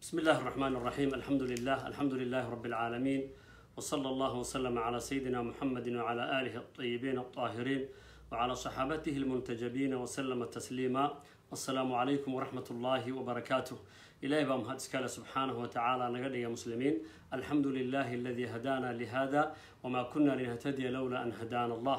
بسم الله الرحمن الرحيم الحمد لله الحمد لله رب العالمين وصلى الله وسلم على سيدنا محمد وعلى آله الطيبين الطاهرين وعلى صحابته المنتجبين وسلم تسليما السلام عليكم ورحمة الله وبركاته إلهي بام هاتسكال سبحانه وتعالى نقل يا مسلمين الحمد لله الذي هدانا لهذا وما كنا لنهتدي لولا أن هدانا الله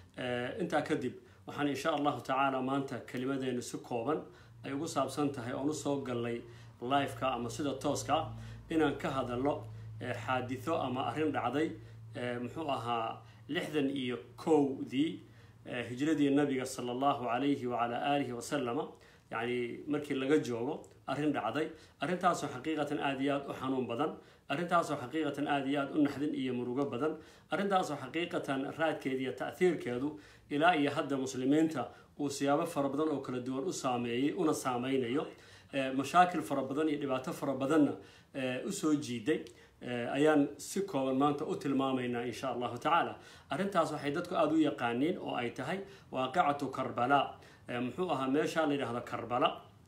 آه انت كذب وحن إن شاء الله تعالى ما أنت كلمتين سكوبا أي قصاب سنتهي أو نصوق لي liveka ama sida tooska inaan ka hadalno xaaditho ama arrin dhacday muxuu ahaa lixdan iyo kowdii hijradii nabiga sala allahu calayhi wacalaa aalihi wasalama yacni markii laga joogo arrin dhacday arrintaasoo xaqiiqatan aada iyo aada u xanuun badan arrintaasoo xaqiiqatan aada iyo aada u naxdin iyo murugo badan arrintaasoo xaqiiqatan raadkeeda iyo ta'hiirkeedu ilaa iyo hadda muslimiinta uu siyaabo fara badan oo kala duwan u saameeyey una saameynayo mashaakil fara badan iyo dhibaato fara badanna usoo jiiday ayaan si kooban maanta u tilmaamaynaa insha allahu tacaala arrintaas waxay dadku aada u yaqaaniin oo ay tahay waaqicatu karbala muxuu ahaa meesha la yidhaahdo karbala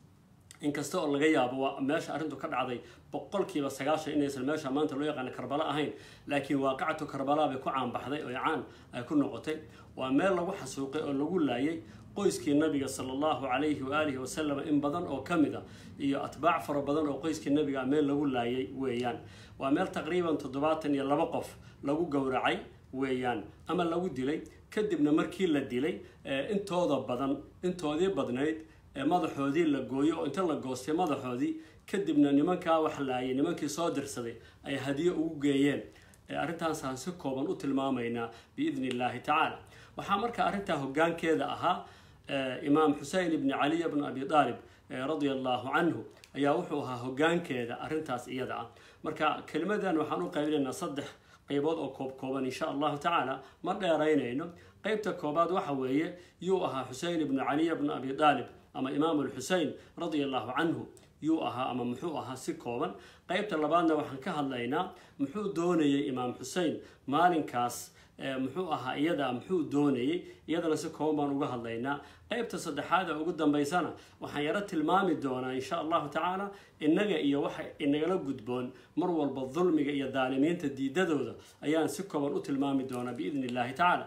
inkasta oo laga yaabo waa meesha arrintu ka dhacday boqolkiiba sagaashan inaysan meesha maanta loo yaqaana karbala ahayn laakiin waaqicatu karbala bay ku caanbaxday oo caan ay ku noqotay waa meel lagu xasuuqay oo lagu laayay qoyskii nabiga sala allahu calayhi waaalihi wasalam in badan oo ka mid a iyo atbaac fara badan oo qoyskii nabiga meel lagu laayay weeyaan waa meel taqriiban toddobaatan iyo laba qof lagu gowracay weeyaan ama lagu dilay kadibna markii la dilay intooda badan intoodii badnayd madaxoodii la gooyo oo inta la goostay madaxoodii kadibna nimankaa wax laayay nimankii soo dirsaday ay hadiyo ugu geeyeen arrintaasaan si kooban u tilmaamaynaa biidni illaahi tacaala waxaa marka arrintaa hoggaankeeda ahaa imaam xusein ibni caliy bni abi aalib radia allahu canhu ayaa wuxuu ahaa hoggaankeeda arrintaas iyada ah marka kelimadan waxaan u qaybinaynaa saddex qaybood oo koob kooban insha allahu tacaala ma dheeraynayno qeybta koobaad waxa weeye yuu ahaa xusein ibnu caliy bni abi aalib ama imaam alxusein radia allahu canhu yuu ahaa ama muxuu ahaa si kooban qeybta labaadna waxaan ka hadlaynaa muxuu doonayay imaam xusein maalinkaas muxuu ahaa iyada muxuu doonayay iyadana si kooban baan uga hadlaynaa qeybta saddexaad ee ugu dambeysana waxaan yaro tilmaami doonaa insha allahu tacaala innaga iyo waxa inagala gudboon mar walba dulmiga iyo daalimiinta diidadooda ayaan si kooban u tilmaami doonaa biidni illahi tacaala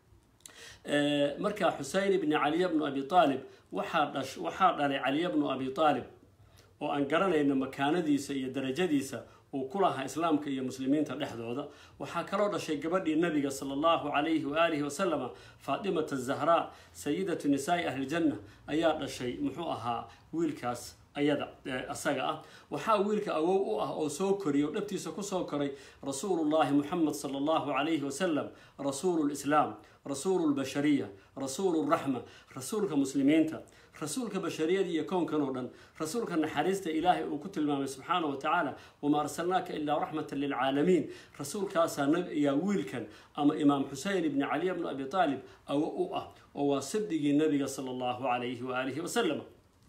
marka xusein ibni caliy bnu abi aalib waxaa dhash waxaa dhalay caliy bnu abi aalib oo aan garanayno makaanadiisa iyo darajadiisa uu ku lahaa islaamka iyo muslimiinta dhexdooda waxaa kaloo dhashay gabadhii nabiga sala allahu calayhi waaalihi wasalama faatimata zahraa sayidatu nisaai ahlijanna ayaa dhashay muxuu ahaa wiilkaas ayada asaga ah waxaa wiilka awow u ah oo soo koriyay oo dhabtiisa kusoo koray rasuulullahi muxamed sala allahu calayhi wasalam rasuulu lislaam rasuulu lbashariya rasuulu raxma rasuulka muslimiinta rasuulka bashariyada iyo kownkan oo dhan rasuulka naxariista ilaahay uu ku tilmaamay subxaana wa tacaala wamaa arsalnaaka ilaa raxmatan lilcaalamiin rasuulkaasaa ayaa wiilkan ama imaam xusein ibni caliy bni abi aalib awo u ah oo waa sabdigii nabiga sala allahu calayhi waaalihi wasalam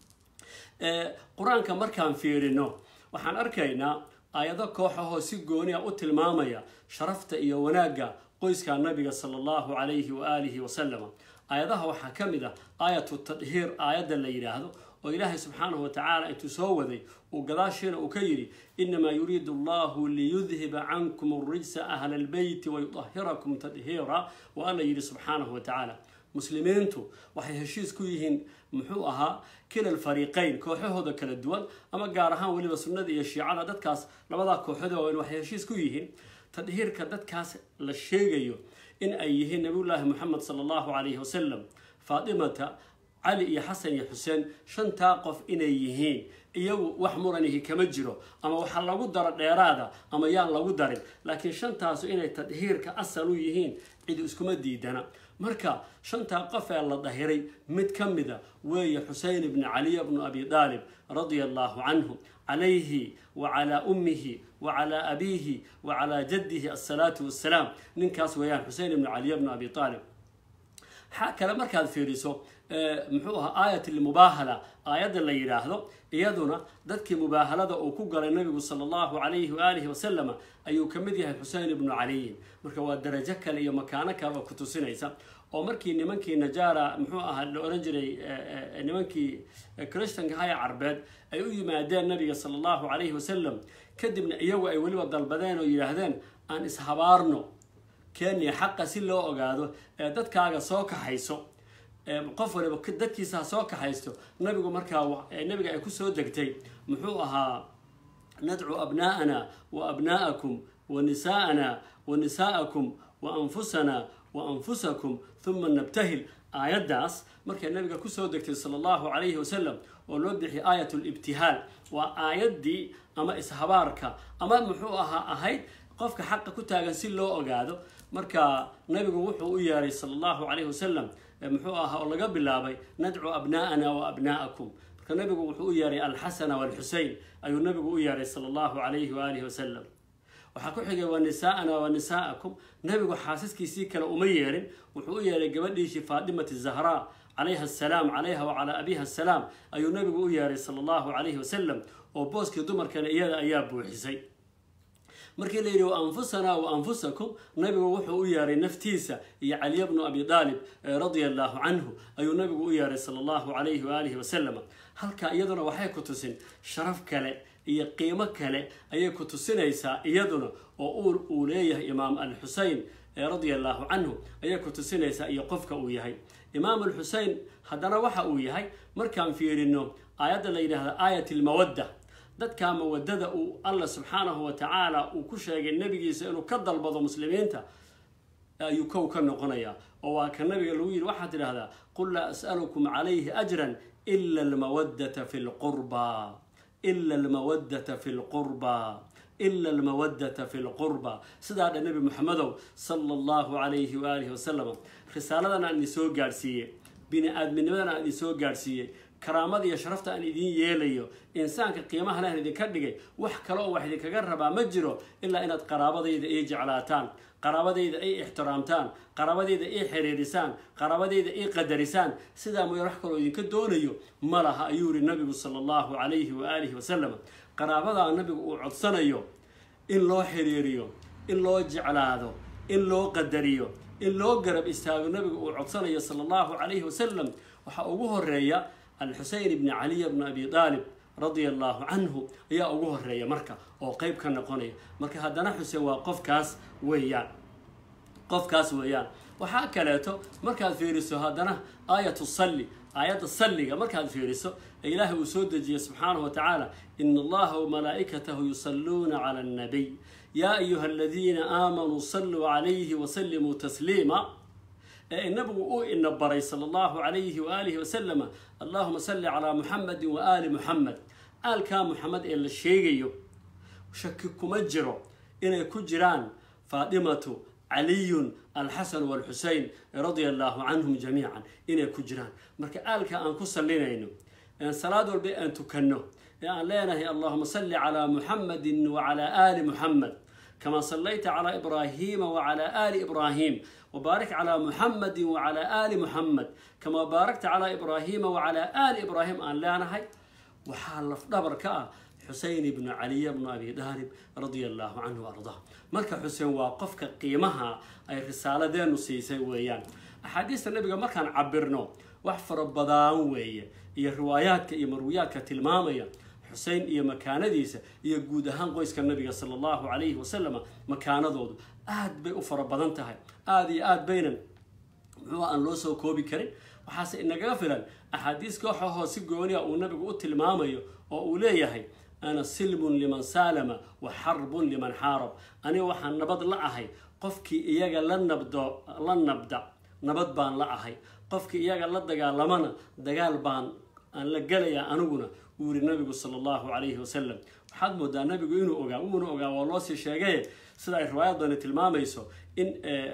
qur-aanka markaan fiirino waxaan arkaynaa aayado kooxahoo si gooni a u tilmaamaya sharafta iyo wanaagga qoyska nabiga sala allahu calayhi waaalihi wasalama aayadaha waxaa ka mid ah aayatu tadhiir aayadda la yidhaahdo oo ilaahay subxaanahu wa tacaala intuu soo waday uu gadaashiina uu ka yidhi inamaa yuriidu allahu liyudhiba cankum arijsa ahla albeyti wayudahirakum tadhiira wa alla yidhi subxaanahu wa tacaala muslimiintu waxay heshiis ku yihiin muxuu ahaa kila alfariiqeyn kooxahooda kala duwan ama gaar ahaan weliba sunnada iyo shiicada dadkaas labadaa kooxood waaweyn waxay heshiis ku yihiin tadhiirka dadkaas la sheegayo in ay yihiin nabiyullaahi moxamed sala allahu calayhi wasalam faatimata cali iyo xasan iyo xuseen shantaa qof inay yihiin iyagu wax muranihi kama jiro ama waxaa lagu daro dheeraada ama yaan lagu darin laakiin shantaasu inay tadhiirka asal u yihiin cid iskuma diidana marka shantaa qof ee la dahiray mid ka mida weeye xusein ibni caliy bnu abi aalib radia allahu canhu calayhi wa calaa ummihi wa calaa abiihi wa calaa jaddihi assalaatu wassalaam ninkaas weeyaan xusein ibnu caliy bnu abi aalib xaa kale markaad fiiriso muxuu ahaa aayat lmubaahala aayadda la yidhaahdo iyaduna dadkii mubaahalada uu ku galay nabigu sala allahu calayhi waaalihi wasalama ayuu ka mid yahay xusein ibnu caliyin marka waa darajo kale iyo makaano kale oo ku tusinaysa oo markii nimankii najaara muxuu ahaa la oran jiray nimankii christanka haya carbeed ay u yimaadeen nabiga sala allahu calayhi wasalam kadibna iyagu ay weliba dalbadeen oo yidhaahdeen aan ishabaarno kenya xaqa si loo ogaado ee dadkaaga soo kaxayso qof waliba dadkiisa ha soo kaxaysto nabigu markaa nabiga ay kusoo degtay muxuu ahaa nadcu abnaa'ana wa abnaa'akum wa nisaa'ana wa nisaa'akum wa anfusana wa anfusakum huma nabtahil aayaddaas markay nabiga kusoo degtay sala allahu calayhi wasalam oo loo bixiyay aayat libtihaal waa aayaddii ama ishabaarka ama muxuu ahaa ahayd qofka xaqa ku taagan si loo ogaado marka nabigu wuxuu u yeeray sala allahu calayhi wasalam muxuu ahaa oo laga bilaabay nadcu abnaa'ana wa abnaa'akum marka nabigu wuxuu u yeeray alxasana walxusein ayuu nabigu u yeeray sala allahu calayhi waalihi wasalam waxaa ku xigay wa nisaa'ana wa nisaa'akum nabigu xaasiskiisii kale uma yeerin wuxuu u yeeray gabadhiisii faadimati zahraa calayha asalaam calayha wa calaa abiha asalaam ayuu nabigu u yeeray sala allahu calayhi wasalam oo booskii dumarkana iyada ayaa buuxisay markii la yidhi wa anfusanaa wa anfusakum nabigu wuxuu u yeeray naftiisa iyo caliya bnu abi daalib radia allahu canhu ayuu nabigu u yeeray sala allahu calayhi waalihi wasalam halkaa iyaduna waxay ku tusin sharaf kale iyo qiimo kale ayay ku tusinaysaa iyaduna oo uu leeyahay imaam alxusein radia allahu canhu ayay ku tusinaysaa iyo qofka uu yahay imaam alxusein haddana waxa uu yahay markaan fiirino aayadda la yidhaahda aayat almawadda dadka mawadada uu alla subxaanahu wa tacaala uu ku sheegay nebigiisa inuu ka dalbado muslimiinta ayuu kow ka noqonayaa oo waa ka nabiga lagu yidhi waxaad tidhaahdaa qul laa as'alukum calayhi ajran ila almawaddata fi lqurba ila almawaddata fi lqurba ila almawaddata fi lqurba sidaa dha nebi moxamedow sala allahu calayhi waalihi wasalam risaaladan aan idin soo gaadhsiiyey bini aadminimadan aan idin soo gaadhsiiyey karaamada iyo sharafta aan idiin yeelayo insaanka qiimaha leh idinka dhigay wax kale oo wax idinkaga rabaa ma jiro ilaa inaad qaraabadayda ii jeclaataan qaraabadayda ii ixtiraamtaan qaraabadayda ii xiriirisaan qaraabadayda ii qadarisaan sidaa mooya wax kaloo idinka doonayo ma laha ayuu yihi nabigu sala allahu calayhi waaalihi wasalam qaraabadaa nabigu uu codsanayo in loo xiriiriyo in loo jeclaado in loo qadariyo in loo garab istaago nabigu uu codsanayo sala allahu calayhi wasalam waxaa ugu horeeya alxusein ibni caliy bni abi aalib radia allahu canhu ayaa ugu horeeya marka oo qeyb ka noqonaya marka haddana xuseen waa qofkaas weeyaan qofkaas weeyaan waxaa kaleeto markaad fiiriso haddana aayatu salli aayadda salliga markaad fiiriso ee ilaahay uu soo dejiyey subxaanahu wa tacaala ina allaha wamalaa'ikatahu yusalluuna cala annabiy yaa ayuha aladiina aamanuu salluu calayhi wasallimuu tasliima ee nabigu uu ina baray sala allahu calayhi waaalihi wasalama allahuma salli calaa muxamedin wa aali muxamed aalkaa muxamed ee la sheegayo shaki kuma jiro inay ku jiraan faadimatu caliyun alxasan walxusein radia allahu canhum jamiican inay ku jiraan marka aalka aan ku sallinayno salaad walba aan tukanno ee aan leenahay allahuma salli calaa muxamedin wacalaa aali muxamed kama sallayta calaa ibraahiima wacalaa aali ibraahim وبارك على محمد وعلى آل محمد كما باركت على إبراهيم وعلى آل إبراهيم أن لا نهي وحال دبر كا حسين بن علي بن أبي طالب رضي الله عنه وأرضاه مركا حسين وقفك قيمها أي رسالة دين نسيسي ويان أحاديث النبي ما كان عبرنو وحفر بدان ويا هي روايات هي مرويات كتلمامية xusein iyo makaanadiisa iyo guud ahaan qoyska nabiga sala allahu calayhi wasalam makaanadoodu aad bay u fara badan tahay aada iyo aad baynan muxuu aan loo soo koobi karin waxaase inagaga filan axaadiis kooxahoo si gooniya uu nabigu u tilmaamayo oo uu leeyahay ana silmun liman saalama wa xarbun liman xaarab aniga waxaan nabad la ahay qofkii iyaga la nabdo la nabda nabad baan la ahay qofkii iyaga la dagaalamana dagaal baan aan la gelayaa aniguna uu yiri nabigu sala allahu calayhi wasalam waxaad moodaa nabigu inuu ogaa uuna ogaa waa loosii sheegay sida ay riwaayad badani tilmaamayso in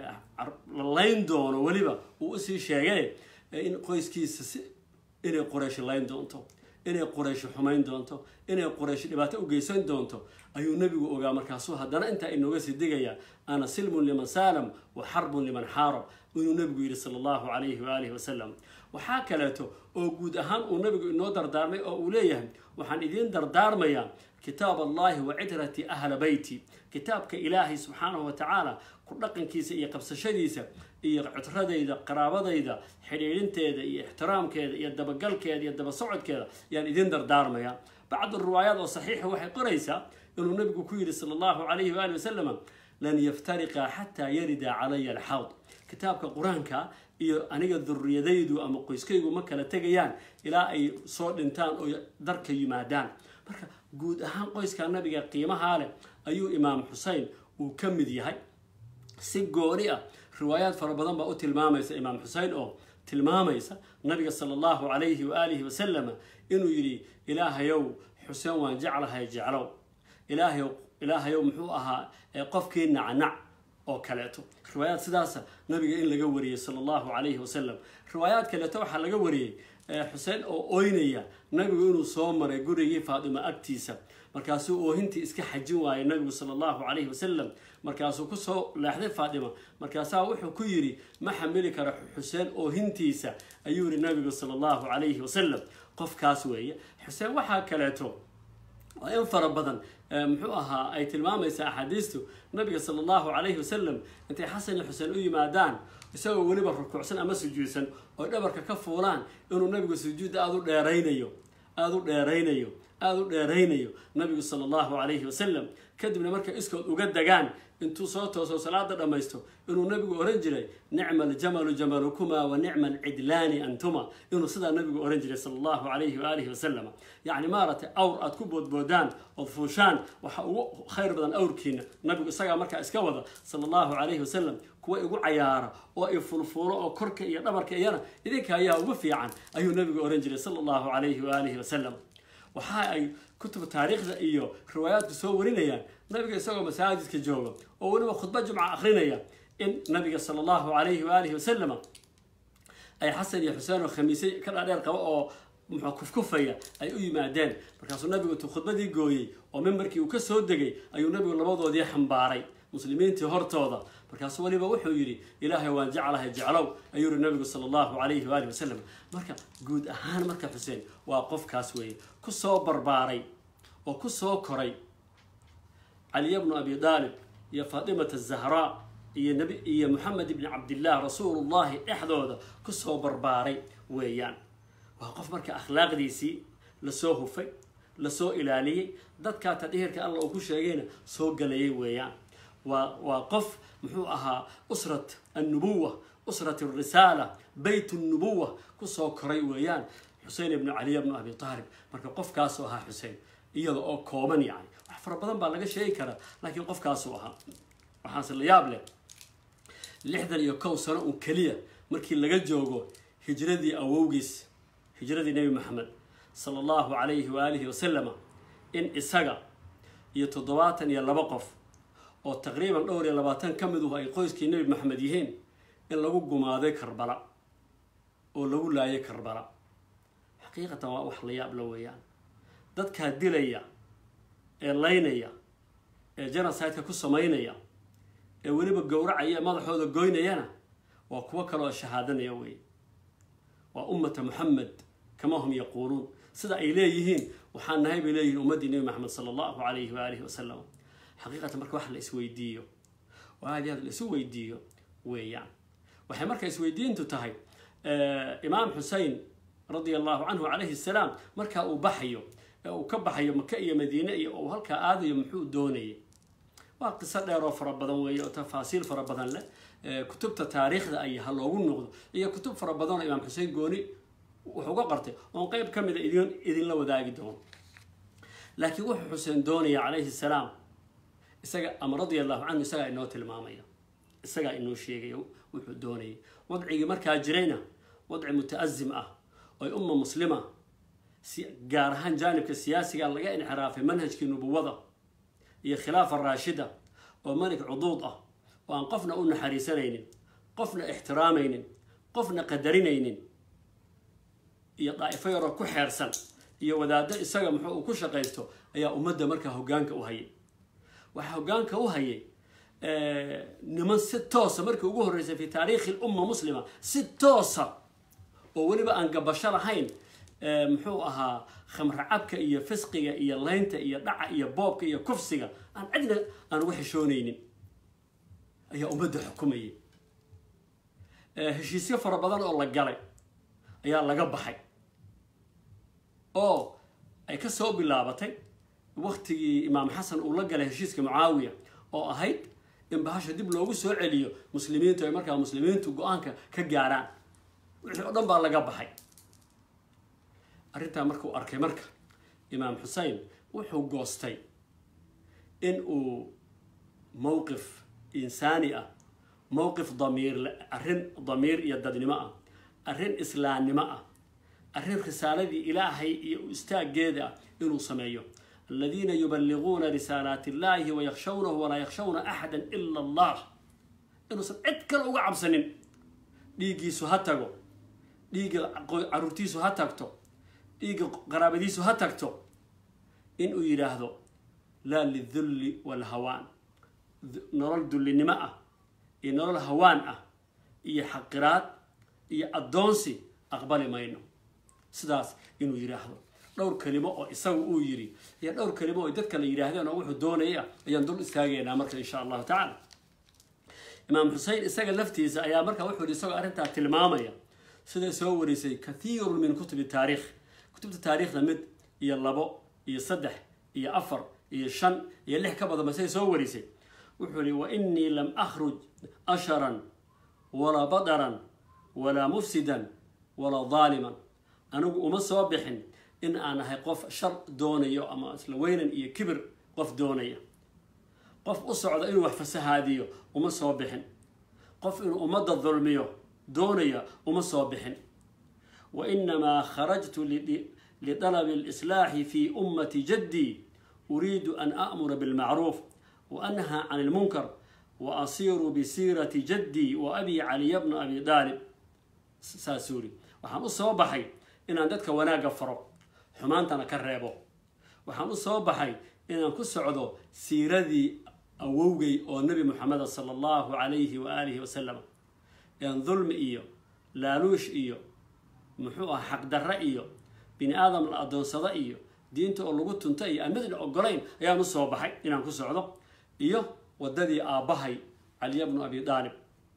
la layn doono weliba uu usii sheegay in qoyskiisa si inay quraysh layn doonto inay quraysh xumayn doonto inay quraysh dhibaato u geysan doonto ayuu nabigu ogaa markaasuu haddana intaa inooga sii digayaa ana silmun liman saalam wa xarbun liman xaarab inuu nebigu yidhi sala allahu calayhi waalihi wasalam waxaa kaleeto oo guud ahaan uu nabigu inoo dardaarmay oo uu leeyahay waxaan idiin dardaarmayaa kitaab allahi wa citrati ahla beyti kitaabka ilaahay subxaanahu wa tacaala ku dhaqankiisa iyo qabsashadiisa iyo citradayda qaraabadayda xidhiidhinteeda iyo ixtiraamkeeda iyo dabagalkeeda iyo daba socodkeeda ayaan idiin dardaarmayaa bacdu riwaayaat oo saxiixa waxay qoraysaa inuu nabigu ku yidhi sala allahu calayhi waali wasalam lan yaftariqa xataa yarida calaya alxawd kitaabka qur-aanka iyo aniga duriyadaydu ama qoyskaygu ma kala tegayaan ilaa ay soo dhintaan oo darka yimaadaan marka guud ahaan qoyska nabiga qiimahaa leh ayuu imaam xusein uu ka mid yahay si gooni ah riwaayaad fara badan baa u tilmaamaysa imaam xusein oo tilmaamaysa nabiga sala allahu calayhi waaalihi wasalam inuu yidhi ilaahayow xuseen waan jeclahay jeclow ilaahayow ilaahayow muxuu ahaa qofkii nacnac oo kaleeto riwaayaad sidaasa nabiga in laga wariyey sala allahu calayhi wasalam riwaayaad kaleeto waxaa laga wariyey xuseen oo oynaya nabigu inuu soo maray gurigii faadimo agtiisa markaasuu oohintii iska xajin waayay nabigu sala allahu calayhi wasalam markaasuu kusoo leexday faadima markaasaa wuxuu ku yidhi ma xamili kara xuseen oohintiisa ayuu yihi nabigu sala allahu calayhi wasalam qofkaas weeye xuseen waxaa kaleeto oo in fara badan muxuu ahaa ay tilmaamaysa axaadiistu nabiga sala allahu calayhi wasalam intay xasan iyo xuseen u yimaadaan isagoo weliba rukuucsan ama sujuudsan oo dhabarka ka fuulaan inuu nabigu sujuudda aada u dheeraynayo aada u dheeraynayo aada u dheeraynayo nabigu sala allahu calayhi wasalam kadibna markay iskood uga degaan intuu soo tooso salaada dhammaysto inuu nabigu ohan jiray nicma aljamalu jamalukuma wa nicma alcidlaani antuma inuu sidaa nabigu ohan jiray sala allahu calayhi waaalihi wasalam yacni maaragtay awr aad ku boodboodaan ood fuushaan waxa ugu khayr badan awrkiina nabigu isagaa markaa iska wada sala allahu calayhi wasalam kuwa igu cayaara oo i fulfuulo oo korka iyo dhabarka iyana idinka ayaa ugu fiican ayuu nabigu ohan jiray sala allahu calayhi waaalihi wasalam waxa ay kutub taariikhda iyo riwaayaadku soo warinayaan nabiga isagoo masaajidka jooga oo weliba khudba jumca akrinaya in nabiga sala allahu calayhi waalihi wasalam ay xasan iyo xuseen oo khamiisay ka dhaadheer qaba oo muxuu kufkufaya ay u yimaadeen markaasuu nabigu intuu khudbadii gooyey oo mimbarkii uu ka soo degay ayuu nabigu labadoodii xambaaray muslimiintii hortooda markaasuu weliba wuxuu yidhi ilaahay waan jeclahay jeclow ayuu yihi nabigu sala allahu calayhi waalihi wasalam marka guud ahaan marka xuseen waa qofkaas weeye ku soo barbaaray oo ku soo koray caliya bnu abi daalib iyo faatimata zahraa iyo nabi iyo moxamed ibni cabdillaah rasuulullahi dhexdooda kusoo barbaaray weeyaan waa qof marka akhlaaqdiisii lasoo hufay lasoo ilaaliyey dadkaa tadhihirka alla uu ku sheegayna soo galayay weeyaan waa waa qof muxuu ahaa usrat annubuwa usrat arisaala beyt nnubuwa kusoo koray weeyaan xusein ibnu caliya bnu abi taalib marka qofkaasuu ahaa xusein iyada oo kooban yani wax fara badan baa laga sheegi karaa laakiin qofkaasuu ahaa waxaase la yaab leh lixdan iyo kow sano un keliya markii laga joogo hijradii awowgiis hijradii nebi maxamed sala allahu calayhi waalihi wasalama in isaga iyo toddobaatan iyo laba qof oo taqriiban dhowr iyo labaatan ka miduhu ay qoyskii nebi maxamed yihiin in lagu gumaaday karbala oo lagu laayay karbala xaqiiqatan waa wax la yaab la weeyaan dadkaa dilaya ee laynaya ee genocide-ka ku samaynaya ee weliba gowracaya madaxooda goynayana waa kuwo kale oo shahaadanaya wey waa ummata muxamed kama hum yaquuluun sida ay leeyihiin waxaan nahay bay leeyihiin ummaddii nebi maxamed sala allahu calayhi waalihi wasalam xaqiiqatan marka wax la isweydiiyo oo aad iyo aad la isu weydiiyo weeyaan waxay marka isweydiintu tahay imaam xusein radia allahu canhu calayhi salaam markaa uu baxayo ee uu ka baxayo maka iyo madiine iyo uu halkaa aadayo muxuu doonayay waa qiso dheer oo fara badan weeye oo tafaasiil fara badan leh kutubta taariikhda ay ha loogu noqdo iyo kutub fara badan oo imaam xuseen gooni wuxuu uga qartay oon qeyb ka mida idin idinla wadaagi doono laakiin wuxuu xuseen doonaya calayhi salaam isaga ama radia allahu canhu isagaa inoo tilmaamaya isagaa inoo sheegaya wuxuu doonayay wadcigii markaa jirayna wadci muta-azim ah oy umma muslima gaar ahaan jaanibka siyaasiga laga inxiraafay manhajkii nubuwada iyo khilaafa raashida oo malik cuduud ah oo aan qofna u naxariisanaynin qofna ixtiraamaynin qofna qadarinaynin iyo daa'ifo yaroo ku xeersan iyo wadaaddo isaga muxuu uu ku shaqaysto ayaa ummadda markaa hoggaanka u hayay waxaa hoggaanka u hayay niman si toosa markii ugu horreysay fi taariikhi lumma muslima si toosa oo weliba aan gabasho lahayn muxuu ahaa khamra cabka iyo fisqiga iyo laynta iyo dhaca iyo boobka iyo kufsiga aan cidna aan uga xishoonaynin ayaa ummadda xukumayay heshiisyo fara badan oo la galay ayaa laga baxay oo ay ka soo bilaabatay waktigii imaam xasan uu la galay heshiiska mucaawiya oo ahayd in bahasha dib loogu soo celiyo muslimiintu ay markaa muslimiintu go-aanka ka gaaraan wixii oo dhan baa laga baxay arrintaa markuu arkay marka imaam xusein wuxuu goostay in uu mowqif insaani ah mowqif damiir arrin damiir iyo dadnimo ah arrin islaamnimo ah arrin risaaladii ilaahay iyo istaaggeeda ah inuu sameeyo aladiina yubaliguuna risaalaati illahi wayakhshawnahu walaa yakhshawna axada ila allah inuusan cid kale uga cabsanin dhiiggiisu ha tago dhiigga caruurtiisu ha tagto dhiigga qaraabadiisu ha tagto inuu yidhaahdo laa lidulli walhawaan nolol dullinimo ah iyo nolol hawaan ah iyo xaqiraad iyo addoonsi aqbali mayno sidaas inuu yidhaahdo dhowr kelimo oo isagu uu yidhi iyo dhowr kelimo oo dad kale yidhaahdeen oo wuxuu doonaya ayaan dul istaagaynaa marka insha allahu tacala imaam xusein isaga laftiisa ayaa markaa wuxuu yidhi isagoo arrintaa tilmaamaya siday soo warisay kathiirun min kutubi taariikh kutubta taariikhda mid iyo labo iyo saddex iyo afar iyo shan iyo lix ka badanba siday soo warisay wuxuu yihi wa inii lam akhruj asharan walaa badaran walaa mufsidan walaa daaliman anigu uma soo bixin in aan ahay qof shar doonayo ama isla weynan iyo kibir qof doonaya qof u socda inuu wax fasahaadiyo uma soo bixin qof inuu ummadda dulmiyo doonaya uma soo bixin wa inamaa kharajtu lidalabi alislaaxi fi ummati jaddii uriidu an a'mura bilmacruuf wa anhaa can ilmunkar wa asiiru bisiirati jaddii wa abii caliya bna abi daalib saasuu yidhi waxaan u soo baxay inaan dadka wanaagga faro xumaantana ka reebo waxaan u soo baxay inaan ku socdo siiradii awowgay oo nebi moxameda sala allahu calayhi wa aalihi wasalam een dulmi iyo laaluush iyo muxuu ah xaqdarre iyo bini aadam la addoonsado iyo diinta oo lagu tunto iyo aan midna ogolayn ayaan u soo baxay inaan ku socdo iyo waddadii aabbahay caliya bnu abi daalib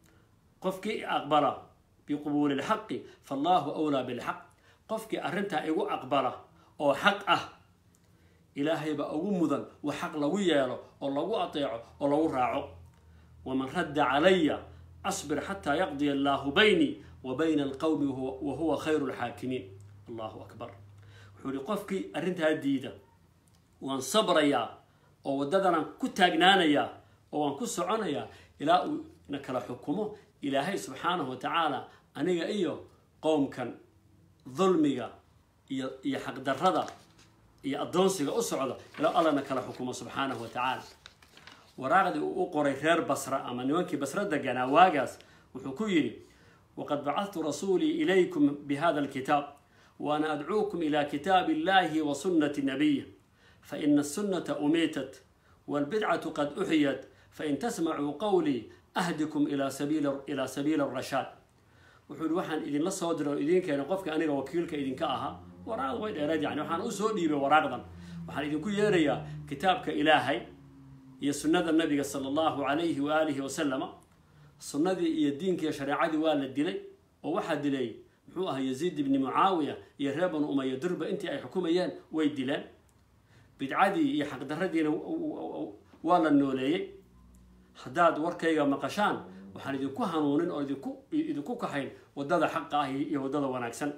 qofkii aqbala biqubuuli lxaqi fallaahu awlaa bilxaq qofkii arrintaa igu aqbala oo xaq ah ilaahay baa ugu mudan wa xaq lagu yeelo oo lagu ateeco oo lagu raaco waman radda calaya asbir xataa yaqdiya allaahu baynii wa bayna alqowmi wa huwa khayru lxaakimiin allahu akbar wuxuu ihi qofkii arrintaa diida waan sabrayaa oo waddadanan ku taagnaanayaa oo waan ku soconayaa ilaa uu na kala xukumo ilaahay subxaanahu wa tacaala aniga iyo qowmkan dulmiga iyo iyo xaqdarrada iyo addoonsiga u socda ilaa allana kala xukumo subxaanahu wa tacaala waraaqdii uu u qoray reer basra ama nimankii basra deganaa waagaas wuxuu ku yidhi waqad bacadtu rasuulii ilaykum bihada alkitaab waana adcuukum ila kitaabi illahi wa sunnati nabiyi faina asunata umiitat waalbidcatu qad uxiyat fain tasmacuu qowlii ahdikum ilaa sabiili arashaad wuxuu yihi waxaan idinla soo diray oo idiin keenay qofka aniga wakiilka idinka ahaa waraaqda way dheereed yani waxaan usoo dhiibay waraaqdan waxaan idinku yeerayaa kitaabka ilaahay iyo sunnada nabiga sala allahu calayhi waaalihi wasalama sunnadii iyo diinkiiyo shareecadii waa la dilay oo waxaa dilay muxuu ahaa yaziid ibni mucaawiya iyo reer banu umaya durba intii ay xukumayeen way dileen bidcadii iyo xaqdarradiina waa la nooleeyey haddaad warkayga maqashaan waxaan idinku hanuunin oo idinku idinku kaxayn waddada xaqa ah iyo waddada wanaagsan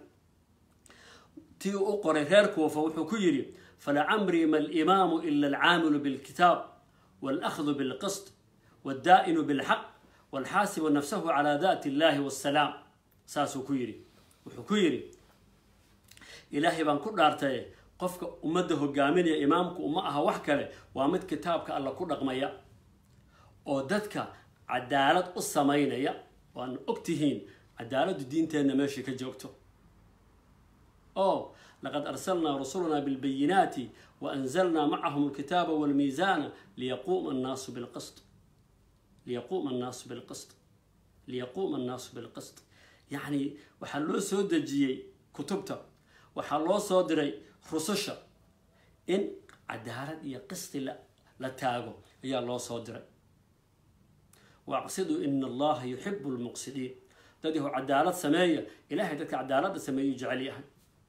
tii u qoray reer kuufa wuxuu ku yidhi falacamrii ma alimaamu ila alcaamilu bilkitaab walakhdu bilqist wadaa'inu bilxaq walxaasibu nafsahu calaa daati illahi wassalaam saasuu ku yidhi wuxuu ku yidhi ilaahay baan ku dhaartaye qofka ummadda hogaaminaya imaamku uma aha wax kale waa mid kitaabka alla ku dhaqmaya oo dadka cadaalad u samaynaya waana og tihiin cadaaladdu diinteenna meeshay ka joogto o laqad arsalnaa rusulana bilbayinaati wa anzalnaa macahum alkitaaba walmiisaana liyaquuma annaasu bilqist liyaquuma annaasu bilqist liyaquuma annaasu bilqist yacni waxaa loo soo dejiyey kutubta waxaa loo soo diray rususha in cadaalad iyo qisti la la taago ayaa loo soo diray waaqsiduu ina allaha yuxibu lmuqsidiin dad yahu cadaalad sameeya ilahay dadka cadaaladda sameeyuu jecel yahay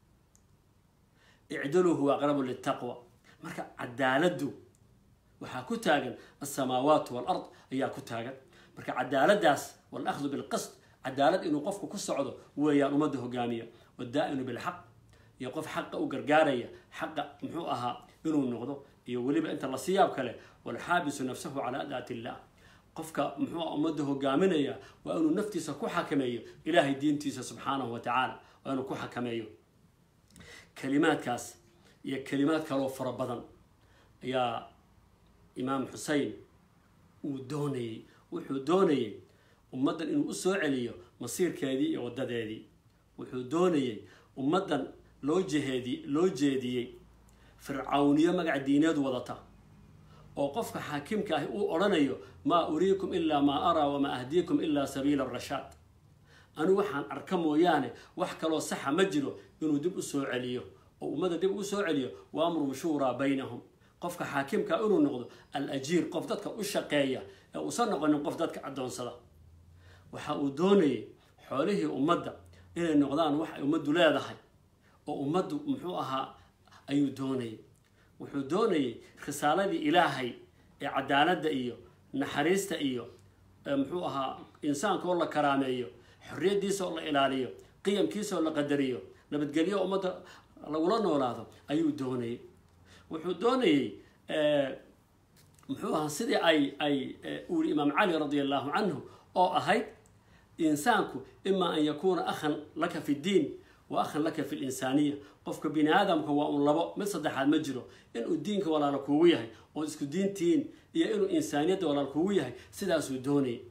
icdaluu huwa aqrabu litaqwa marka cadaaladdu waxaa ku taagan alsamaawaat walard ayaa ku taagan marka cadaaladaas walahdu bilqist cadaalad inuu qofku ku socdo weeyaan ummadda hogaamiya wadaa'inu bilxaq iyo qof xaqa u gargaaraya xaqa muxuu ahaa inuu noqdo iyo weliba inta la siyaab kale walxaabisu nafsahu calaa daati illah qofka muxuu ummadda hogaaminaya waa inuu naftiisa ku xakameeyo ilaahay diintiisa subxaanahu wa tacaala waa inuu ku xakameeyo kalimaadkaas iyo kalimaad kaloo fara badan ayaa imaam xusein uu doonayey wuxuu doonayey ummaddan inuu u soo celiyo masiirkeedii iyo waddadeedii wuxuu doonayey ummaddan loo jeheedi loo jeediyey fircawniyo magac diineed wadata oo qofka xaakimka ahi uu odhanayo maa uriikum ilaa maa araa wamaa ahdiikum ilaa sabiila arashaad anigu waxaan arka mooyaane wax kaloo saxa ma jiro inuu dib u soo celiyo oo ummadda dib ugu soo celiyo waamrun shuuraa baynahum qofka xaakimka inuu noqdo al ajiir qof dadka u shaqeeya ee uusan noqonin qof dadka addoonsada waxa uu doonayay xoolihii ummadda inay noqdaan wax ay ummaddu leedahay oo ummaddu muxuu ahaa ayuu doonayay wuxuu doonayay risaaladii ilaahay ee cadaaladda iyo naxariista iyo muxuu ahaa insaanka oo la karaameeyo xorriyaddiisa oo la ilaaliyo qiyamkiisa oo la qadariyo nabadgelyo ummadda lagula noolaado ayuu doonayay wuxuu doonayey muxuu ahaa sidii ay ay uu yihi imaam cali radia allahu canhu oo ahayd insaanku imaa an yakuuna akhan laka fi ddiin wa akhan laka fi linsaaniya qofka bini aadamka waa un labo mid saddexaad ma jiro inuu diinka walaalo kuugu yahay oo isku diintiin iyo inuu insaaniyadda walaal kuugu yahay sidaasuu doonayay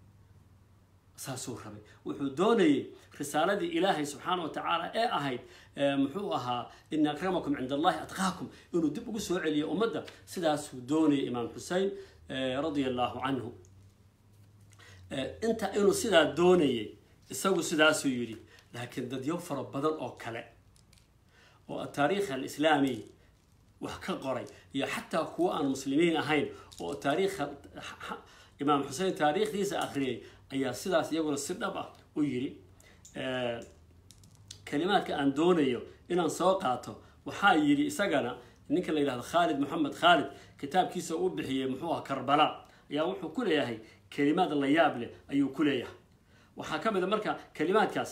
saasuu rabay wuxuu doonayey risaaladii ilaahay subxaana wa tacaala ee ahayd muxuu ahaa ina akramakum cinda allahi atqaakum inuu dib ugu soo celiyo ummadda sidaasuu doonayay imaam xusein radia allahu canhu inta inuu sidaa doonayay isagu sidaasuu yidhi laakiin dadyo fara badan oo kale oo ataariikh alislaami wax ka qoray iyo xataa kuwa aan muslimiin ahayn oo taariikha imaam xusein taariikhdiisa akhriyay ayaa sidaas iyaguna si dhab ah u yidhi kalimaadka aan doonayo inaan soo qaato waxaa yidhi isagana ninka la yidhahdo khaalid moxamed khaalid kitaabkiisa uu bixiyey muxuu aha karbala ayaa wuxuu ku leeyahay kalimaad la yaab leh ayuu ku leeyahay waxaa ka mid a marka kalimaadkaas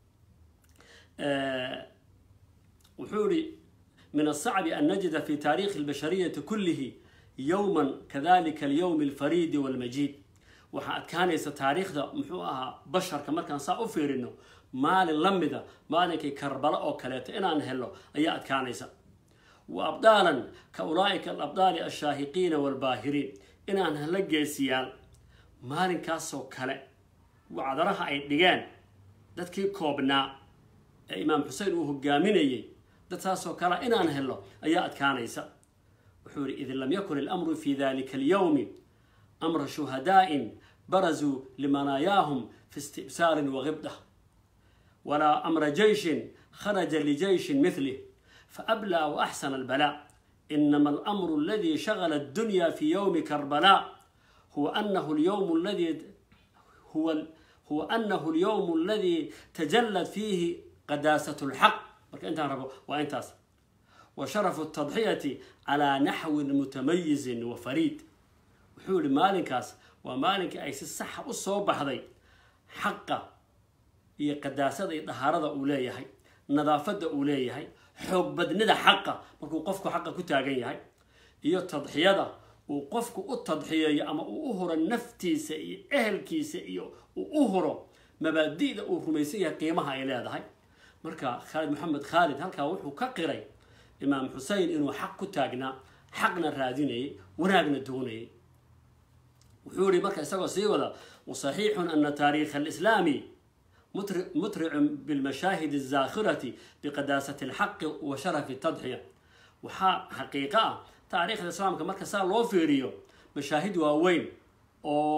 wuxuu yihi min asacbi an najida fi taariikhi albashariyati kullihi yowman kadalika alyowm alfariidi walmajiid waxaa adkaanaysa taariikhda muxuu ahaa basharka markaan saa u fiirino maalin la mida maalinkii karbala oo kaleeto inaan helo ayaa adkaanaysa wa abdaalan ka ulaa'ika alabdaali alshaahiqiina waalbaahiriin inaan helo geesiyaal maalinkaasoo kale wacdaraha ay dhigeen dadkii koobnaa ee imaam xusein uu hogaaminayay dad saasoo kalea inaan helo ayaa adkaanaysa wuxuu yihi id lam yakun ilamru fi dalika alyowmi amra shuhadaa'in barazuu limanaayaahum fi istibsaarin wagibda walaa amra jeyshin kharaja lijeyshin mithlih faablaa waaxsana albala inama alamru aladi shagala addunya fi yowmi karbala huwa anahu alyowm aladi huwa huwa anahu alyowm aladi tajallad fiihi qadaasat lxaq marka intaan rabo waa intaas wa sharafu tadxiyati calaa naxwin mutamayizin wa fariid wuxuu yihi maalinkaas waa maalinkii ay si saxa u soo baxday xaqa iyo qadaasada iyo dhahaarada uu leeyahay nadaafadda uu leeyahay xoog badnida xaqa markuu qofku xaqa ku taagan yahay iyo tadxiyada uu qofku u tadxiyeeyo ama uu u huro naftiisa iyo ehelkiisa iyo uu u huro mabaadi'da uu rumaysan yahay qiimaha ay leedahay marka khaalid maxamed khaalid halkaa wuxuu ka qiray imaam xusein inuu xaq ku taagnaa xaqna raadinayay wanaagna doonayay wuxuu yihi marka isagoo sii wada wasaxiixun ana taariikha alislaami mutricun bilmashaahid azaakhirati biqadaasati alxaqi wa sharafi tadxiya waxaa xaqiiqo ah taariikhda islaamka marka saa loo fiiriyo mashaahid waaweyn oo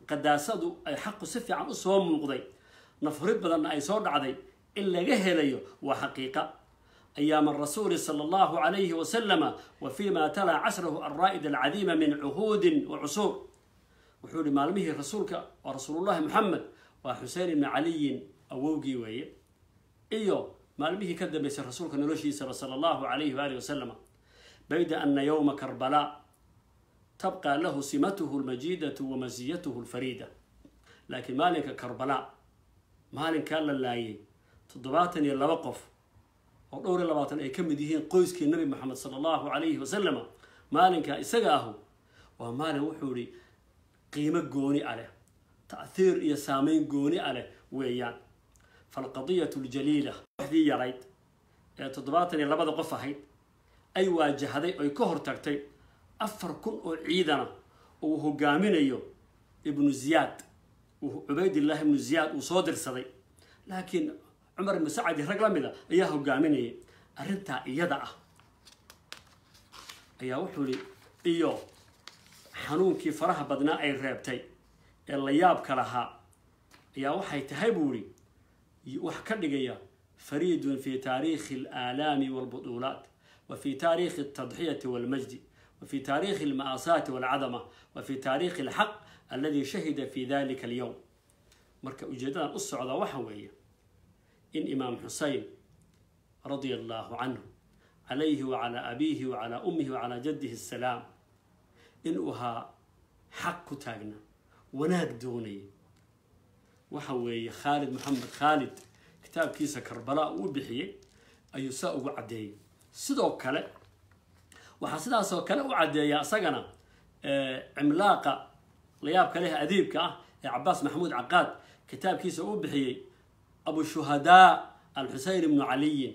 qadaasadu ay xaqu si fiican usoo muuqday nafhurid badanna ay soo dhacday in laga helayo waa xaqiiqa أيام الرسول صلى الله عليه وسلم وفيما تلا عشره الرائد العظيم من عهود وعصور وحول مالمه رسولك ورسول الله محمد وحسين بن علي أووقي وي إيو مالمه كذب يسر رسولك نلوشي صلى الله عليه وآله وسلم بيد أن يوم كربلاء تبقى له سمته المجيدة ومزيته الفريدة لكن مالك كربلاء مالك كان لله تضباطني يلا وقف oo dhowr iyo labaatan ay ka mid yihiin qoyskii nabi maxamed sala allahu calayhi wasalama maalinka isaga ahu waa maalin wuxuu ihi qiimo gooni a leh ta'hiir iyo saameyn gooni a leh weeyaan falqadiyatu ljaliila waxdii yarayd ee toddobaatan iyo labada qof ahayd ay waajahday oy ka hortagtay afar kun oo ciidana uu hogaaminayo ibnu ziyaad cubaydillahi ibnu ziyaad uu soo dirsaday laakiin cumar ibnu sacadi rag la mida ayaa hogaaminayay arrintaa iyada ah ayaa wuxuu ihi iyo xanuunkii faraha badnaa ay reebtay ee la yaabka lahaa ayaa waxay tahay buu ihi wax ka dhigaya fariidun fi taariikhi alaalaami walbuduulaat wa fi taariikhi altadxiyati walmajdi wa fi taariikhi alma'aasaati walcadama wa fi taariikhi alxaq alladii shahida fi dalika alyowm marka ujeedadan u socda waxa weeye in imaam xusein radia allahu canhu calayhi wacalaa abiihi wacalaa ummihi wacalaa jaddihi asalaam inuu ahaa xaq ku taagna wanaag doonaya waxa weeye khaalid maxamed khaalid kitaabkiisa karbala uu bixiyey ayuu saa ugu caddeeyey sidoo kale waxaa sidaasoo kale u caddeeya isagana cimlaaqa layaabka leh adiibka ah ee cabaas maxamuud caqaad kitaabkiisa uu bixiyey abu shuhadaa alxusein ibnu caliyin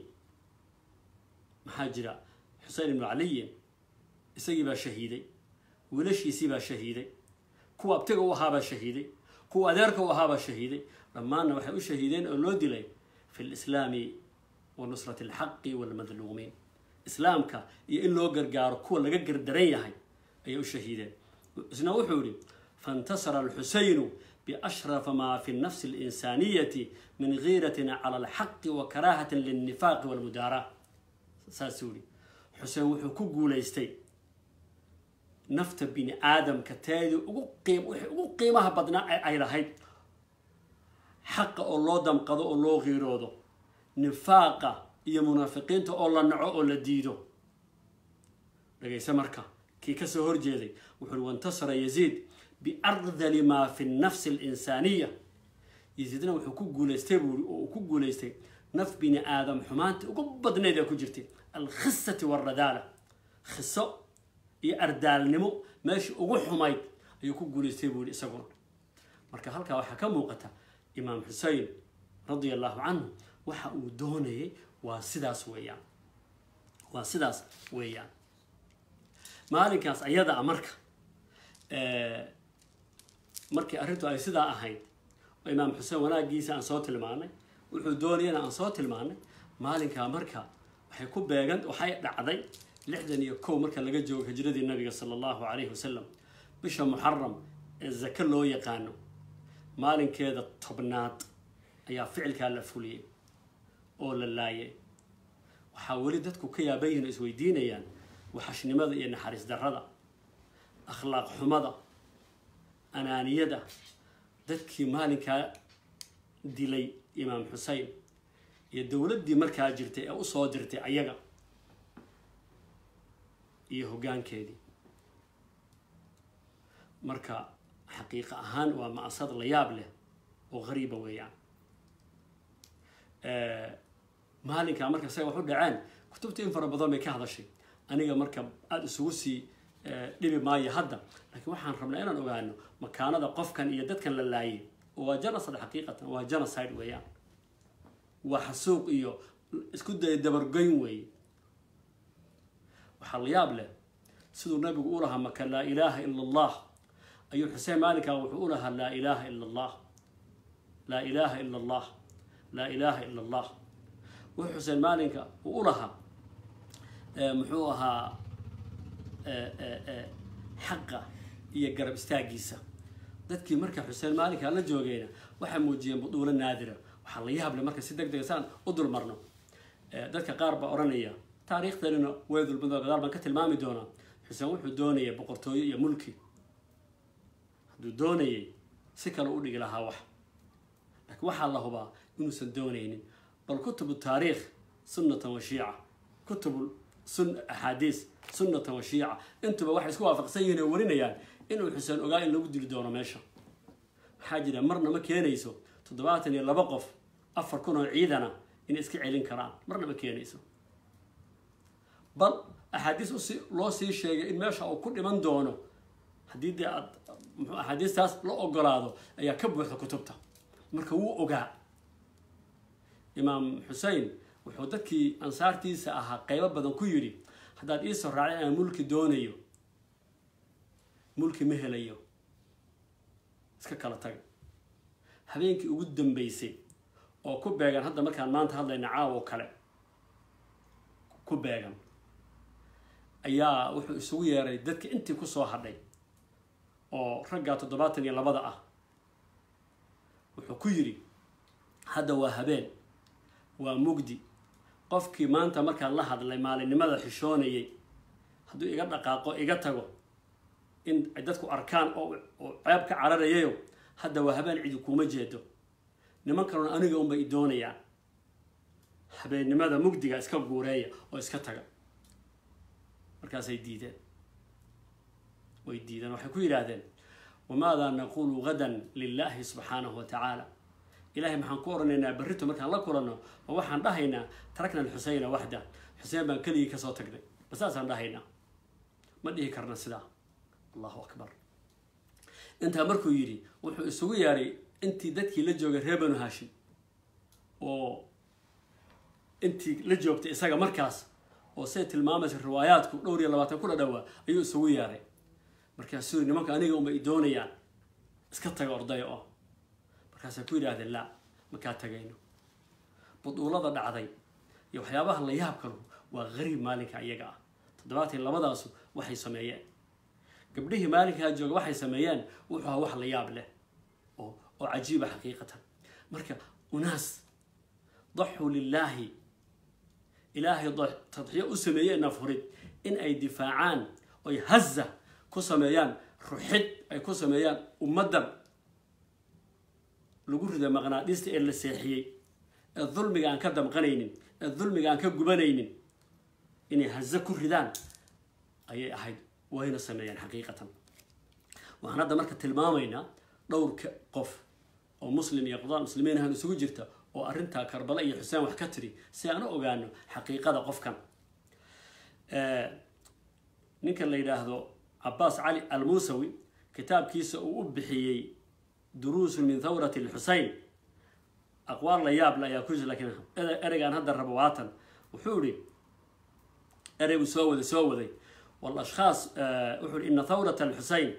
maxaa jira xusein ibnu caliyin isagii baa shahiiday wiilashiisii baa shahiiday kuwa abtiga u ahaabaa shahiiday kuwa adeerka u ahaabaa shahiiday dhammaanna waxay u shahiideen oo loo dilay fi lislaami wa nusrati alxaqi walmadluumiin islaamka iyo in loo gargaaro kuwa laga gardaran yahay ayay u shahiideen isna wuxuu yihi faintasara alxuseynu بأشرف ما في النفس الإنسانية من غيرة على الحق وكراهة للنفاق والمداراة ساسوري حسين وحو كوغوليستي نفت بني آدم كتادي وقيم وحو قيمها بدنا أي رهيد حق الله دم قضاء الله غيرودو نفاقة يا منافقين تو الله نعو ولا ديدو لقيس مركا كي كسو هرجيدي وحو وانتصر يزيد بأرذل ما في النفس الإنسانية يزيدنا وحو كوغوليستي بوري ku guulaystay naf bini aadam xumaanta ugu badnayd ee ku jirtay alkhisati walradaala khiso iyo ardaalnimo meesha ugu xumayd ayuu ku guulaystay buu yihi isaguna marka halkaa waxaa ka muuqata imaam xusein radia allahu canhu waxa uu doonayay waa sidaas weeyaan waa sidaas weeyaan maalinkaas ayada a marka markii arrintu ay sidaa ahayd oo imaam xuseen wanaagiisa aan soo tilmaanay wuxuu doonayana aan soo tilmaanay maalinkaa marka waxay ku beegan waxay dhacday lixdan iyo kow marka laga joogo hijradii nabiga sala allahu calayhi wasalam bisha muxaram ee zake loo yaqaano maalinkeeda tobnaad ayaa ficilkaa la fuliyey oo la laayay waxaa weli dadku ka yaaban yihin oo isweydiinayaan waxashnimada iyo naxariis darrada akhlaaq xumada anaaniyada dadkii maalinkaa dilay imaam xusein iyo dowladdii markaa jirtay ee usoo dirtay ayaga iyo hoggaankeedii marka xaqiiqa ahaan waa ma'asad la yaab leh oo qariiba weeyaan maalinkaa marka say wax u dhaceen kutubta in fara badan bay ka hadashay aniga marka aada isugu sii dhibi maayo hadda laakiin waxaan rabnaa inaan ogaano makaanada qofkan iyo dadkan la laayay oo waa genocide xaqiiqatan waa genocide weeyaan waa xasuuq iyo isku day dabargoyn weeye waxaa la yaab leh siduu nabigu u lahaa maka laa ilaaha ila allah ayuu xuseen maalinkaa wuxuu u lahaa laa ilaaha ila allah laa ilaaha ila allah laa ilaaha ila allah wuxuu xuseen maalinka uu u lahaa muxuu ahaa xaqa iyo garab istaagiisa dadkii marka xuseen maalinkaa la joogayna waxay muujiyeen buduulo naadira waxaa la yaable marka si deg dega saan u dulmarno dadka qaar baa odhanaya taariikhdanina way dulmado gadaal baan ka tilmaami doonaa xuseen wuxuu doonayay boqortooyo iyo mulki hadduu doonayay si kale u dhigi lahaa wax laakiin waxaa la hubaa inuusan doonaynin bal kutubu taariikh sunnatan wa shiica kutubu sun axaadiis sunnatan wa shiica intuba waxay isku waafaqsan yihiin oo warinayaan inuu xuseen ogaa in lagu dili doono meesha maxaa jira marna ma keenayso toddobaatan iyo laba qof afar kun oo ciidana inay iska celin karaan marna ma keenayso bal axaadiis usi loo sii sheegay in meesha uu ku dhiman doono haddii dee aad mxuu axaadiistaas la ogolaado ayaa ka buuxda kutubta marka wuu ogaa imaam xusein wuxuu dadkii ansaartiisa ahaa qeybo badan ku yidhi haddaad iisoo raacay inaan mulki doonayo mulki ma helayo iska kala taga habeenkii ugu dambeysay oo ku beegan hadda markaan maanta hadlayna caawo kale ku beegan ayaa wuxuu isugu yeeray dadka intii kusoo hadhay oo raggaa toddobaatan iyo labada ah wuxuu ku yidhi hadda waa habeen waa mugdi qofkii maanta markaan la hadlay maalinimada xishoonayay hadduu iga dhaqaaqo iga tago in ay dadku arkaan oo oo ceeb ka cararayayo hadda waa habeen cidi kuuma jeedo niman kalena aniga unbay i doonayaan habeennimada mugdiga iska guureeya oo iska taga markaasay diideen way diideen waxay ku yidhaahdeen wamaadaa naqulu gadan lilahi subxaanahu wa tacaala ilahay maxaan ku oranaynaa berrito markaan la kulanno oo waxaan dhahaynaa tarakna alxuseyna waxda xuseen baan keligii kasoo tagnay basaasaan dhahaynaa ma dhihi karna sidaa allahu akbar intaa markuu yidhi wuxuu isugu yeeray intii dadkii la joogay reer banu hashim oo intii la joogtay isaga markaas oo say tilmaamaysa riwaayaadku dhowr iyo labaatan ku dhadhowaa ayuu isugu yeeray markaasuu yiri nimanka aniga unbay i doonayaan iska taga ordaya oo markaasay ku yidhaahdeen laa makaa tagayno buduulada dhacday iyo waxyaabaha la yaabkanu waa gariib maalinka iyaga ah toddobaatan labadaasu waxay sameeyeen gabdhihii maalinkaa jooga waxay sameeyeen wuxuu ahaa wax la yaab leh oo oo cajiiba xaqiiqatan marka unaas daxuu lilaahi ilaahay tadxiyo u sameeyey nafurid in ay difaacaan oy haza ku sameeyaan ruxid ay ku sameeyaan ummaddan lagu rida maqnaadhiista ee la seexiyey ee dulmiga aan ka damqanaynin ee dulmiga aan ka gubanaynin inay haze ku ridaan ayay ahayd wayna sameeyeen xaqiiqatan waxaan hadda marka tilmaamaynaa dhowrka qof oo muslim iyo qodaan muslimiin ahaan isugu jirta oo arrintaa karbala iyo xuseen wax ka tiri si aan u ogaano xaqiiqada qofkan ninka la yidhaahdo cabaas cali almuusawi kitaabkiisa uu u bixiyey duruusun min thawrati lxusein aqwaal la yaable ayaa ku jira lakiin ereygaan hadda rabo waatan wuxuu ihi ereybuu soo waday soo waday والأشخاص وحول إن ثورة الحسين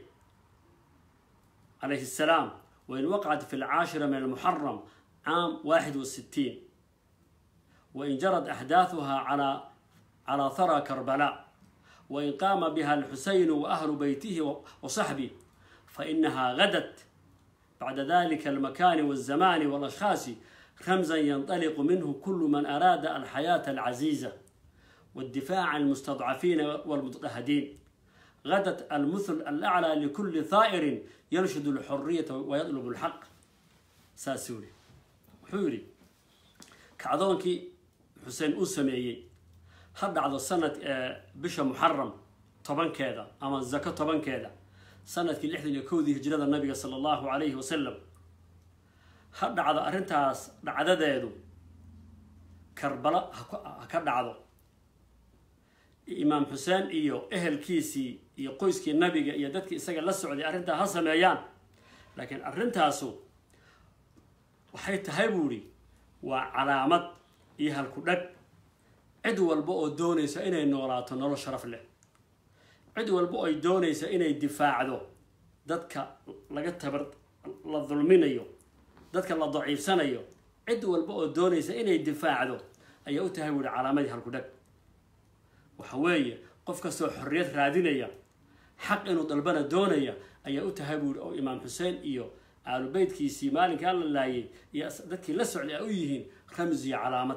عليه السلام وإن وقعت في العاشرة من المحرم عام واحد وستين وإن جرت أحداثها على على ثرى كربلاء وإن قام بها الحسين وأهل بيته وصحبه فإنها غدت بعد ذلك المكان والزمان والأشخاص رمزا ينطلق منه كل من أراد الحياة العزيزة والدفاع عن المستضعفين والمضطهدين غدت المثل الأعلى لكل ثائر ينشد الحرية ويطلب الحق ساسوري حوري كعدونكي حسين أسمعي هذا على سنة بشا محرم طبعا كذا أما الزكاة طبعا كذا سنة كي لحظة يكودي هجرة النبي صلى الله عليه وسلم هذا على أرنتاس عدد يدو كربلاء هكذا عدو imaam xuseen iyo ehelkiisii iyo qoyskii nabiga iyo dadkii isaga la socday arrintaa ha sameeyaan laakiin arrintaasu waxay tahay buu ihi waa calaamad iyo halku dhag cid walba oo doonaysa inay noolaato nolol sharaf leh cid walba oo ay doonaysa inay difaacdo dadka laga tabar la dulminayo dadka la daciifsanayo cid walba oo doonaysa inay difaacdo ayaa u tahay buu ihi calaamadii halku dhag waxa weeye qof kastoo xorriyad raadinaya xaq inuu dalbana doonaya ayaa u tahay buuri oo imaam xuseen iyo aalubeytkiisii maalinkaa la laayay iyo dadkii la socday ay u yihiin ramsi iyo calaamad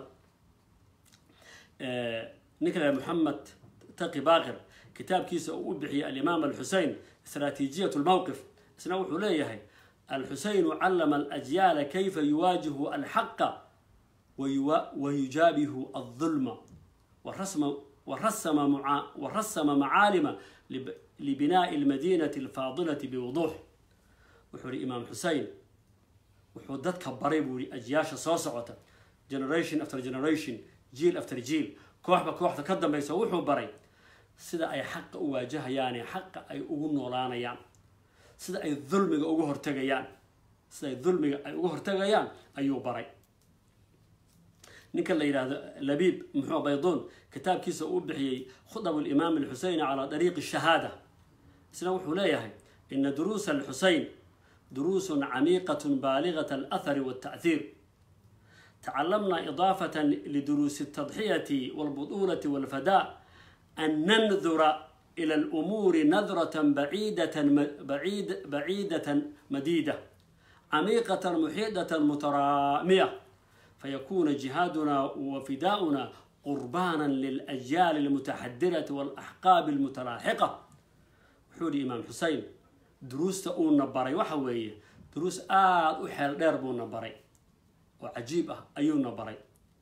ninka la moxamed taqi baaqir kitaabkiisa uu u bixiyay alimaam alxusein istraatiijiyat lmowqif isna wuxuu leeyahay alxuseynu callama alajyaala kayfa yuwaajihu alxaqa wayujaabihu aldulma warasama macaalima libinaai almadinati alfaadilati biwuduux wuxuu ihi imaam xusein wuxuu dadka baray buu ihi ajyaasha soo socota generation after generation jiil after jiil kooxba kooxda ka dambaysa wuxuu baray sida ay xaqa u waajahayaane xaqa ay ugu noolaanayaan sida ay dulmiga uga hortegayaan sida ay dulmiga ay uga hortegayaan ayuu baray ninka la yidhaahdo labiib muxuu bayduun kitaabkiisa uu bixiyey khudab alimaam alxuseyn calaa dariiqi shahaada isna wuxuu leeyahay ina duruusa alxuseyn duruusun camiiqatun baaligat alathari walta'hiir tacalamna idaafatan liduruusi altadxiyati walbuduulati walfadaa an nandura ila alumuuri nadratan baciidatan baciid baciidatan madiida camiiqatan muxiidatan mutaraamiya fayakuna jihaaduna wafidaa'una qurbaana lilajyaali almutaxadirati walaxqaabi almutalaaxiqa wuxuu yihi imaam xusein duruusta uuna baray waxa weeye duruus aada u xeel dheer buuna baray oo cajiib ah ayuuna baray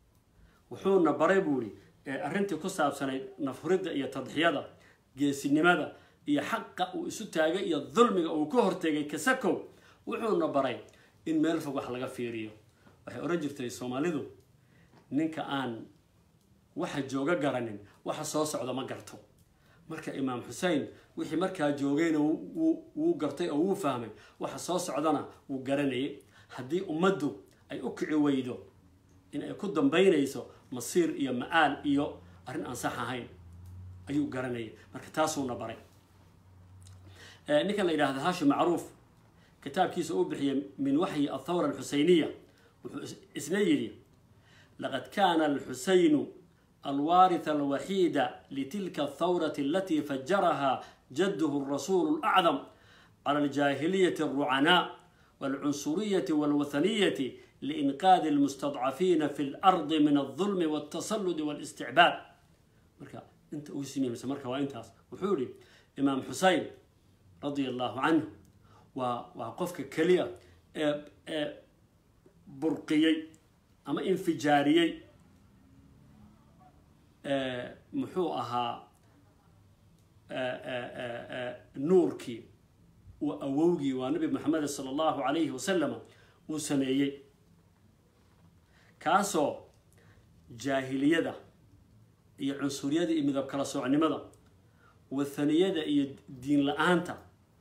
wuxuuna baray buu ihi arrintii ku saabsanayd nafhuridda iyo tadxiyada geesinimada iyo xaqa uu isu taagay iyo dulmiga uu ka hortegay kasakow wuxuuna baray in meel fog wax laga fiiriyo waxay odhan jirtay soomaalidu ninka aan waxa jooga garanin waxa soo socda ma garto marka imaam xusein wixii markaa joogayna wuu gartay oo wuu fahmay waxa soo socdana wuu garanayay haddii ummaddu ay u kici weydo in ay ku dambaynayso masiir iyo ma-aal iyo arrin aan sax ahayn ayuu garanayay marka taasuuna baray ninkan la yidhahda hashim macruuf kitaabkiisa uu bixiyay min waxyi athawra alxuseyniya wuxuu isna yidhi laqad kana alxuseynu alwaaritha alwaxiida litilka athawrati alatii fajaraha jadduhu alrasuulu alacdam cala aljaahiliyati alrucanaa walcunsuriyati walwathaniyati liinqaadi almustadcafiina fi lardi min aldulmi waltasaludi walisticbaad marka inta ugu simimsa marka waa intaas wuxuu yihi imaam xusein radia allahu canhu waa waa qofka keliya ee ee burqiyey ama infijaariyey muxuu ahaa nuurkii uu awowgii waa nabi maxamed sala allahu calayhi wasalam uu sameeyey kaasoo jaahiliyada iyo cunsuriyada iyo midab kala soocnimada wathaniyada iyo diin la-aanta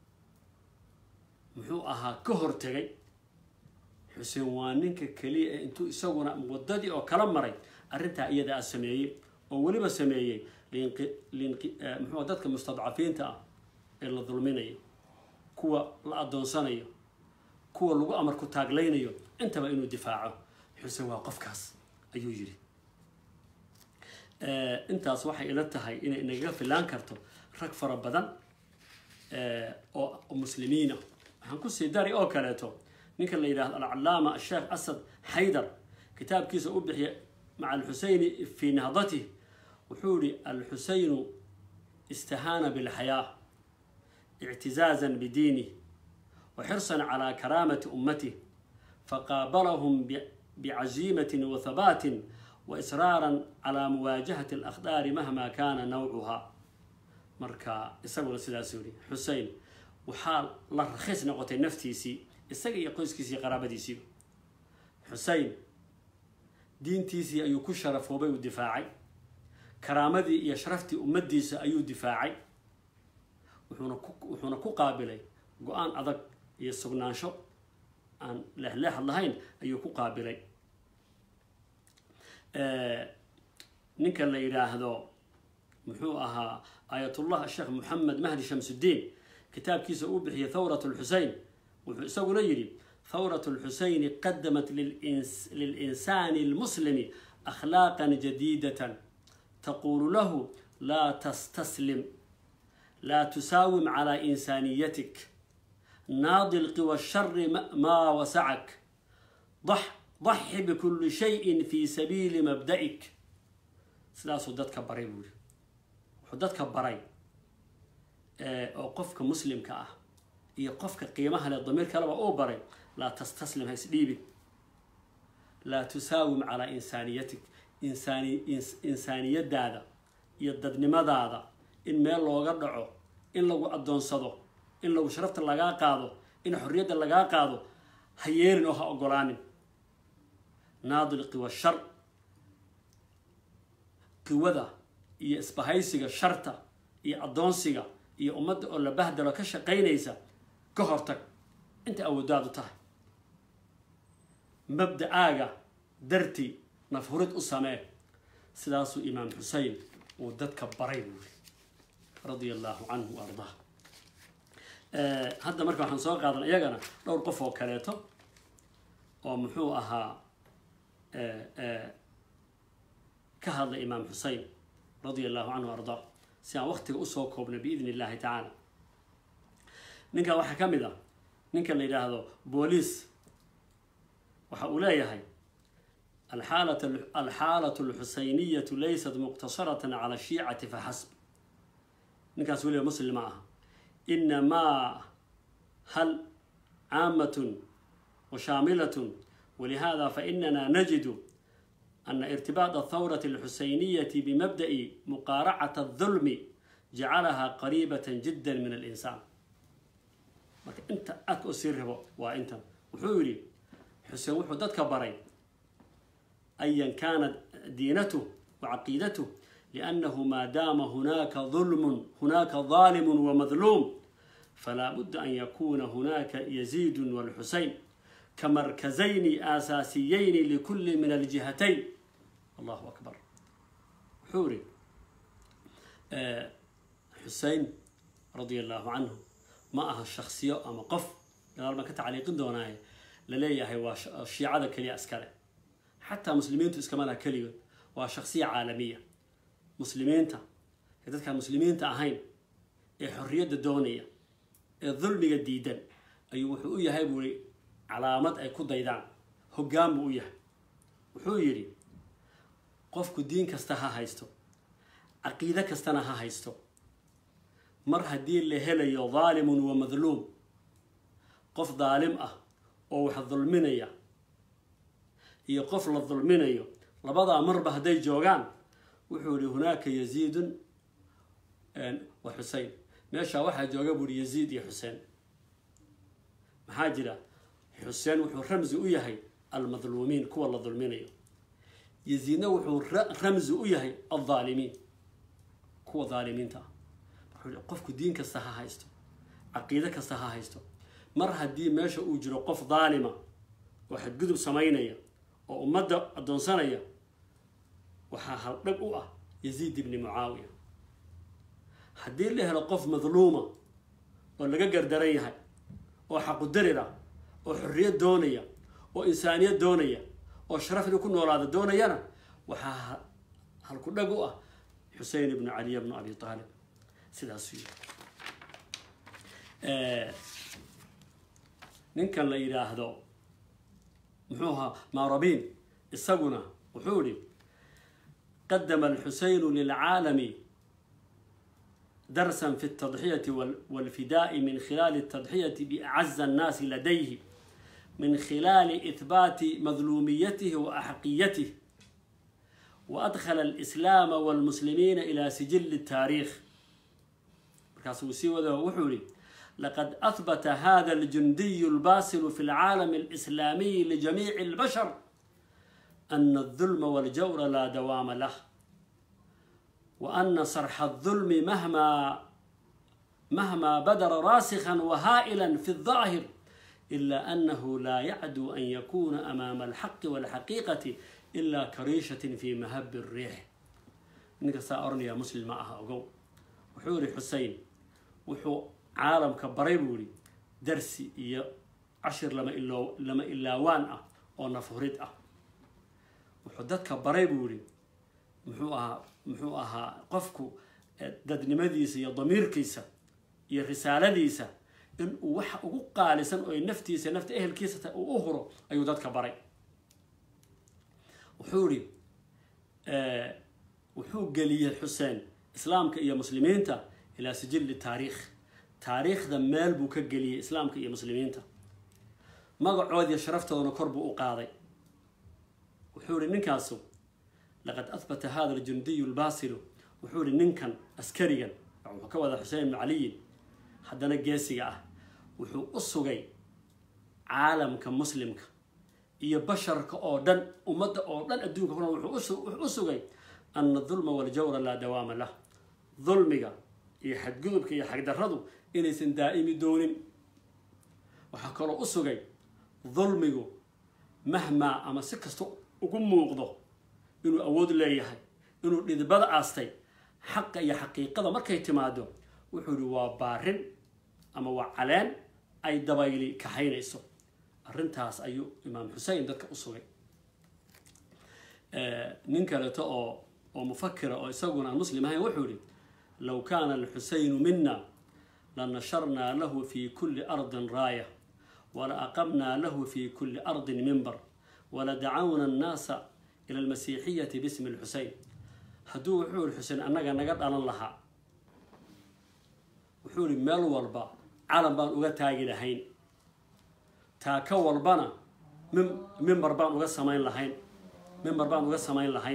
muxuu ahaa ka hortegay xuseen waa ninka keliya ee intuu isaguna wadadii oo kala maray arrintaa iyadaa a sameeyey oo weliba sameeyey muxuu dadka mustadcafiinta ah ee la dulminayo kuwa la adoonsanayo kuwa lagu amar ku taagleynayo intaba inuu difaaco xuseen waa qofkaas ayuu yidhi intaas waxay ila tahay inay inagaga filaan karto rag fara badan oo muslimiina waxaan kusii dari oo kaleeto ninka la yidhahdo alcalaama asheekh asad xaydar kitaabkiisa u bixiya maca alxuseyni fii nahdatih wuxuu yihi alxuseynu istahaana bilxayaa ictizaazan bidiinih wa xirsan calaa karaamati ummatih faqaabalahum bicaziimatin wa habaatin wa israaran calaa muwaajahati alakdaari mahma kaana nawcuhaa marka isaguna sidaasuu yihi xusein waxaa la rakhiis noqotay naftiisii isaga iyo qoyskiisii qaraabadiisiiba xusein diintiisii ayuu ku sharafoobay uu difaacay karaamadii iyo sharaftii ummaddiisa ayuu difaacay wuxuuna ku wuxuuna ku qaabilay go-aan adag iyo sugnaansho aan leexleexad lahayn ayuu ku qaabilay ninka la yidhaahdo muxuu ahaa aayatullah sheekh moxamed mahdi shamsuddiin kitaabkiisa uu bixiyay thawrat lxusein wuxuu isaguna yidhi thawrat lxuseyni qadamat lilinsaani almuslimi akhlaaqan jadiidatan taqulu lahu laa tastaslim laa tusaawim calaa insaaniyatik naadi lqiwa shari maa wasacak daxi bikulli shayin fii sabiili mabda'ik sidaasuu dadka baray buu yiri wuxuu dadka baray oo qofka muslimka ah iyo qofka qiimaha leh damiir kaleba uu baray laa tastaslim ha isdhiibin laa tusaawim calaa insaaniyatik insaani insaaniyadaada iyo dadnimadaada in meel looga dhaco in lagu addoonsado in lagu sharafta lagaa qaado in xorriyadda lagaa qaado ha yeelin oo ha ogolaanin naadil qiwa shar qiwada iyo isbahaysiga sharta iyo addoonsiga iyo ummadda oo la bahdalo ka shaqaynaysa ka hortag inta awoodaadu tahay mabda-aaga dartii nafhurid u samee sidaasuu imaam xusein uu dadka baray buuri radia allahu canhu wa ardaa hadda marka waxaan soo qaadan iyagana dhowr qof oo kaleeto oo muxuu ahaa ka hadlay imaam xusein radia allahu canhu wa ardaa si aan waktiga usoo koobnay biidn illahi tacaala ninkan waxaa ka mid ah ninkan la yidhaahdo booliis waxa uu leeyahay alxaalat alxuseyniyatu laysat muqtasaratan cala shiicati faxasb ninkaas weliba muslim ma aha inamaa hal caamatun washaamilatun walihada fainana najidu ana irtibaط athawrati alxuseyniyati bimabda'i muqaaracata adulmi jacalaha qariibata jida min alinsaan marka inta aadka u sii rabo waa intan wuxuu yidhi xuseen wuxuu dadka baray ayan kaanat diinatuh wa caqiidatuh liannahu maa daama hunaaka dulmun hunaaka daalimun wamadluum falaa budda an yakuna hunaaka yaziidun walxuseyn kamarkazayni aasaasiyayni likulli min aljihatayn allahu akbar wuxuu yidhi xusein radia allahu canhu ma aha shaksiyo ama qof gadaal baan ka tacliiqin doonaaye la leeyahay waa shiicada keliya iskale xataa muslimiintu iskama laha keligood waa shaksiya caalamiya muslimiinta ee dadkaan muslimiinta ahayn ee xorriyadda doonaya ee dulmiga diidan ayuu wuxuu u yahay buuri calaamad ay ku daydaan hoggaan buu u yahay wuxuu yidhi qofku diin kasta ha haysto caqiide kastana ha haysto mar haddii la helayo daalimun wa madluum qof daalim ah oo wax dulminaya iyo qof la dulminayo labadaa marba hadday joogaan wuxuu yihi hunaaka yaziidun wa xusein meeshaa waxaa jooga buuhi yaziid iyo xuseen maxaa jira xuseen wuxuu ramsi u yahay almadluumiin kuwa la dulminayo yaziidna wuxuu ramsi u yahay aldaalimiin kuwa daalimiinta ah wuxuu qofku diin kasta ha haysto caqiide kasta ha haysto mar haddii meesha uu jiro qof daalima oo xadgudub samaynaya oo ummadda addoonsanaya waxaa haldhag u ah yaziid ibni mucaawiya haddii la helo qof madluuma oo laga gardaran yahay oo xaqudarir ah oo xorriyad doonaya oo insaaniyad doonaya oo sharaf inuu ku noolaada doonayana waxaa halku dhag u ah xusein ibnu caliya bnu abi aalib sidaasuu yiri ninkan la yidhaahdo muxuu ahaa maarabiin isaguna wuxuu yihi qadama alxuseynu lilcaalami darsan fi اtadxiyati walfidaai min khilaali اtadxiyati biacaza annaasi ladayhi min khilaali ihbaati madluumiyatihi wa axqiyatih waadkhala alislaama walmuslimiina ila sijili taariikh markaasuu sii wada wuxuu yihi laqad ahbata hada aljundiyu albasilu fi lcaalami alislaamiyi lijamiici اlbashar ana aldulma waljawra laa dawaama lah وأن صرح الظلم مهما مهما بدر راسخا وهائلا في الظاهر إلا أنه لا يعدو أن يكون أمام الحق والحقيقة إلا كريشة في مهب الريح إنك سأرني يا مسلم معها أقو وحوري حسين وحو عالم كبريبولي درسي يا عشر لما إلا لما إلا وان أه أو نفهرت أه وحدتك بريبولي muxuu ahaa muxuu ahaa qofku dadnimadiisa iyo damiirkiisa iyo risaaladiisa in uu waxa ugu qaalisan oo naftiisa nafta ehelkiisa ta uu u huro ayuu dadka baray wuxuu ihi wuxuu geliyey xuseen islaamka iyo muslimiinta ilaa sijilli taariikh taariikhda meel buu ka geliyey islaamka iyo muslimiinta magacoodiiyo sharaftoodana kor buu u qaaday wuxuu ihi ninkaasu laqad ahbata hada aljundiyu lbaasilu wuxuu ihi ninkan askarigan wuxuu ka wada xuseen ibnu caliyin haddana geesiga ah wuxuu u sugay caalamka muslimka iyo basharka oo dhan ummadda oo dhan adduunka kuna wuxuu u sugay ana dulma waljawra laa dawaama lah dulmiga iyo xadgudubka iyo xagdarradu inaysan daa'imi doonin waxaa kaloo u sugay dulmigu mahmaa ama si kasta ugu muuqdo inuu awood leeyahay inuu dhidibada aastay xaqa iyo xaqiiqada markay timaado wuxuu ihi waa baarin ama waa caleen ay dabayli kaxaynayso arrintaas ayuu imaam xusein dadka u sugay nin kaleeto oo oo mufakira oo isaguna aan muslim ahayn wuxuu yihi low kaana alxusaynu mina lanasharnaa lahu fi kuli ardin raaya wala aqamnaa lahu fi kuli ardin mimbar wala dacawna annaasa ila almasiixiyati bismi lxusein hadduu wuxuu yihi xuseen annaga naga dhalan lahaa wuxuu yihi meel walba calan baan uga taagi lahayn taaka walbana mimbar baan uga samayn lahayn mimbar baan uga samayn lahayn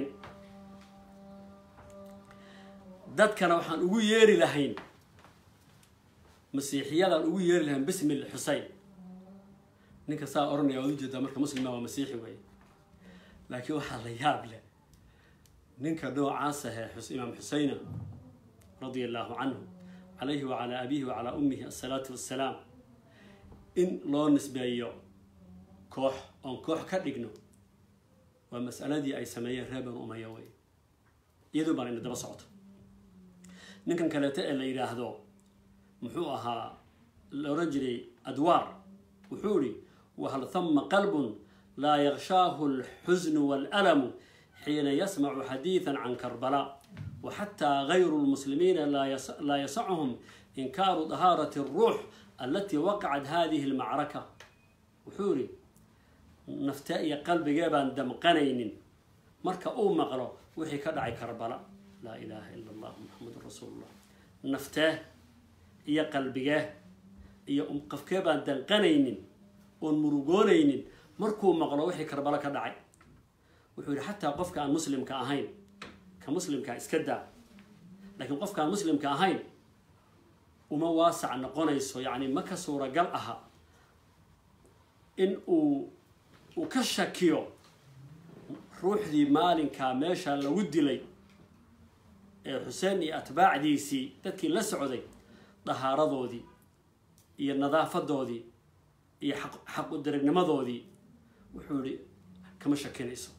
dadkana waxaan ugu yeeri lahayn masiixiyadaan ugu yeeri lahayn bismi xusein ninka saa oranaya waad ujeedaa marka muslima waa masiixi weeye laakiin waxaa la yaab leh ninka noocaas ahee imaam xuseyna radia allahu canhu calayhi wacalaa abihi wacalaa ummihi asalaatu wassalaam in loo nisbeeyo koox oon koox ka dhigno waa mas'aladii ay sameeyeen reer banu umaya wey iyadoo baan ina daba socto ninkan kaleeto ee la yidhaahdo muxuu ahaa la odhan jiray adwaar wuxuu ihi wahal hama qalbun laa yakshaahu alxusnu waalaalamu xiina yasmacu xadiidan can karbala waxataa gayru lmuslimiina laa yasacuhum inkaaru dahaarati alruux alatii waqacat hadihi almacraka wuxuu ihi naftee iyo qalbigee baan damqanaynin marka uu maqlo wixii ka dhacay karbala laa ilaaha ila allah muxamedun rasuulullah naftee iyo qalbigee iyo qofkee baan danqanaynin oon murugoonaynin markuu maqlo wixii karbalo ka dhacay wuxuu yihi xataa qofka aan muslimka ahayn ka muslimkaa iska daa laakiin qofka aan muslimka ahayn uma waasac noqonayso yacni ma ka suuragal aha in uu uu ka shakiyo ruuxdii maalinkaa meesha lagu dilay ee xuseen iyo atbaacdiisii dadkii la socday dahaaradoodii iyo nadaafadoodii iyo xaq u darignimadoodii wuxuu yihi kama shakinayso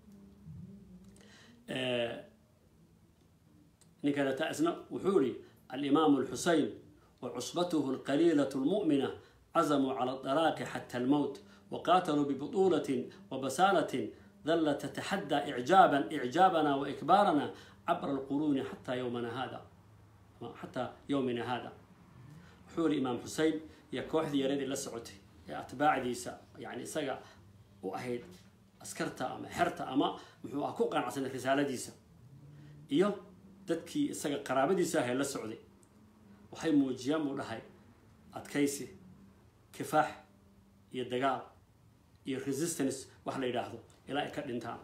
ninkaneta isna wuxuu yihi alimaamu alxusein wa cusbatuhu alqaliilatu lmu'mina cazamuu cala adalaaqi xata almowt waqaataluu bibutuulatin wabasaalatin dalla tataxaddaa icjaaban icjaabana wa ikbaarana cabra alquruuni xataa yowmana hada xataa yowmina hada wuxuu yihi imaam xusein iyo kooxdii yaradii la socotay ee atbaacdiisa yani isaga u ahayd askarta ama xerta ama muxuu ah ku qanacsanay risaaladiisa iyo dadkii isaga qaraabadiisa ahee la socday waxay muujiyaan buu dhahay adkaysi kifaax iyo dagaal iyo resistance wax la yidhaahdo ilaa ay ka dhintaan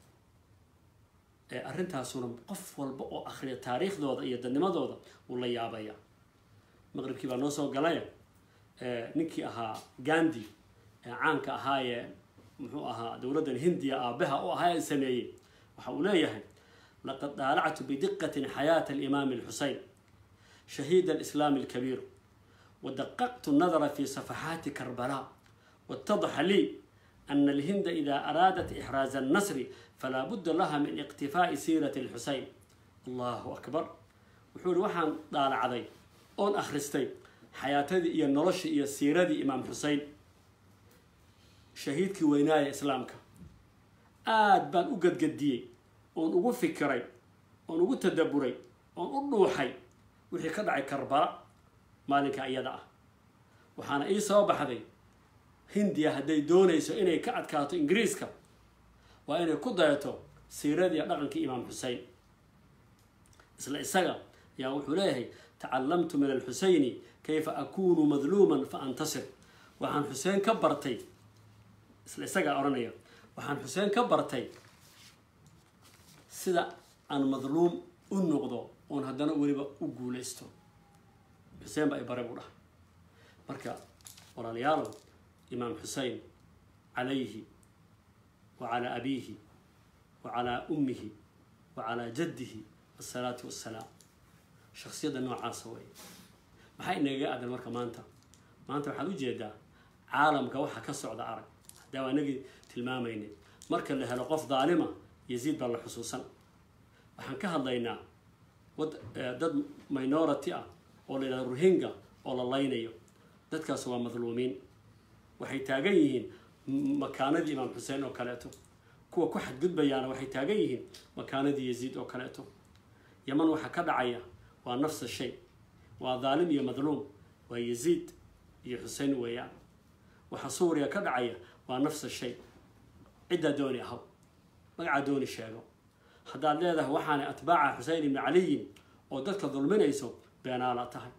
arrintaasuna qof walba oo akhriya taariikhdooda iyo dadnimadooda uu la yaabaya maqribkii baa noo soo galay ninkii ahaa gandi ee caanka ahaayee muxuu ahaa dowladdan hindiya aabaha u ahaa ee sameeyey waxa uu leeyahay laqad daalactu bidiqatin xayaata alimaami alxusein shahiid alislaami alkabiir wadaqaqtu nadara fi safaxaati karbala waatadaxa lii ana alhinda ida araadat ixraaza annasri falaa budda laha min iqtifaa'i siirati alxusein allahu akbar wuxuu ihi waxaan daalacday oon akhristay xayaatadii iyo noloshii iyo siiradii imaam xusein shahiidkii weynaaya islaamka aada baan u gadgadiyey oon ugu fikiray oon ugu tadaburay oon u dhuuxay wixii ka dhacay karbala maalinka iyada ah waxaana ii soo baxday hindiya hadday doonayso inay ka adkaato ingiriiska waa inay ku dayato siiradii dhaqankii imaam xusein isla isaga yaa wuxuu leeyahay tacalamtu min alxuseyni kayfa akunu madluuman fa antasir waxaan xuseen ka bartay isla isagaa odhanaya waxaan xuseen ka bartay sida aan madluum u noqdo oon haddana weliba u guulaysto xuseen baa i bare buu dhahay marka walaalayaalow imaam xusein calayhi wa calaa abiihi wa calaa ummihi wa calaa jaddihi asalaatu wassalaam shaksiyadda noocaasa wey maxaa inagaga aadan marka maanta maanta waxaad ujeedaa caalamka waxa ka socda arag haddaa waa inagii tilmaamaynay marka la helo qof daalima yaziid baa la xusuusan waxaan ka hadlaynaa wad dad minority ah oo la yidhahdo ruhinga oo la laynayo dadkaas waa madluumiin waxay taagan yihiin makaanadii imaam xuseen oo kaleeto kuwa ku xadgudbayaana waxay taagan yihiin makaanadii yaziid oo kaleeto yaman waxaa ka dhacaya waa nafsa shay waa daalim iyo madluum waa yaziid iyo xusein weeyaan waxaa suuriya ka dhacaya waa nafsa shay ciddaa dooni ahaw magacaa dooni sheego haddaad leedahay waxaanay atbaaca xusein ibni caliyin oo dadka dulminayso beenaala tahay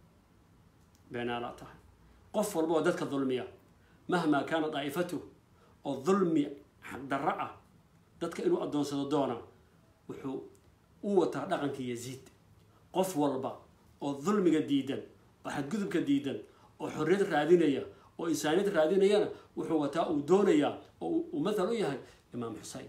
beenaala tahay qof walba oo dadka dulmiya mahmaa kaana daa'ifatu oo dulmi xaqdarro ah dadka inuu addoonsado doona wuxuu u wataa dhaqankii yaziid qof walba oo dulmiga diidan oo xadgudubka diidan oo xorriyad raadinaya oo insaaniyad raadinayana wuxuu wataa uu doonayaa oo uu mathal u yahay imaam xusein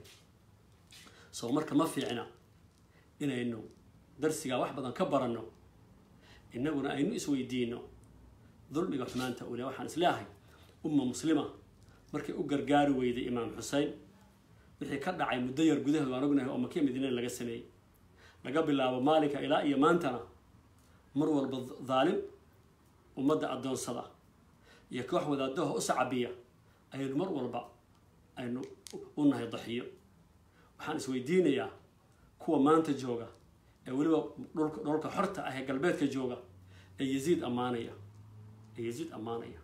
soo marka ma fiicna inaynu darsigaa wax badan ka baranno innaguna aynu isweydiino dulmiga xumaanta ule waxaan isleeahay umma muslima markay u gargaari weyday imaam xusein wixii ka dhacay muddo yar gudaheed waan ognahay oo makiya madiina laga sameeyey laga bilaabo maalinka ilaa iyo maantana mar walba daalim ummadda addoonsada iyo koox wadaadaha u sacabiya ayaynu mar walba aynu u nahay daxiyo waxaan isweydiinayaa kuwa maanta jooga ee weliba dhulka dholka xorta ah ee galbeedka jooga ee yaziid ammaanaya ee yaziid ammaanaya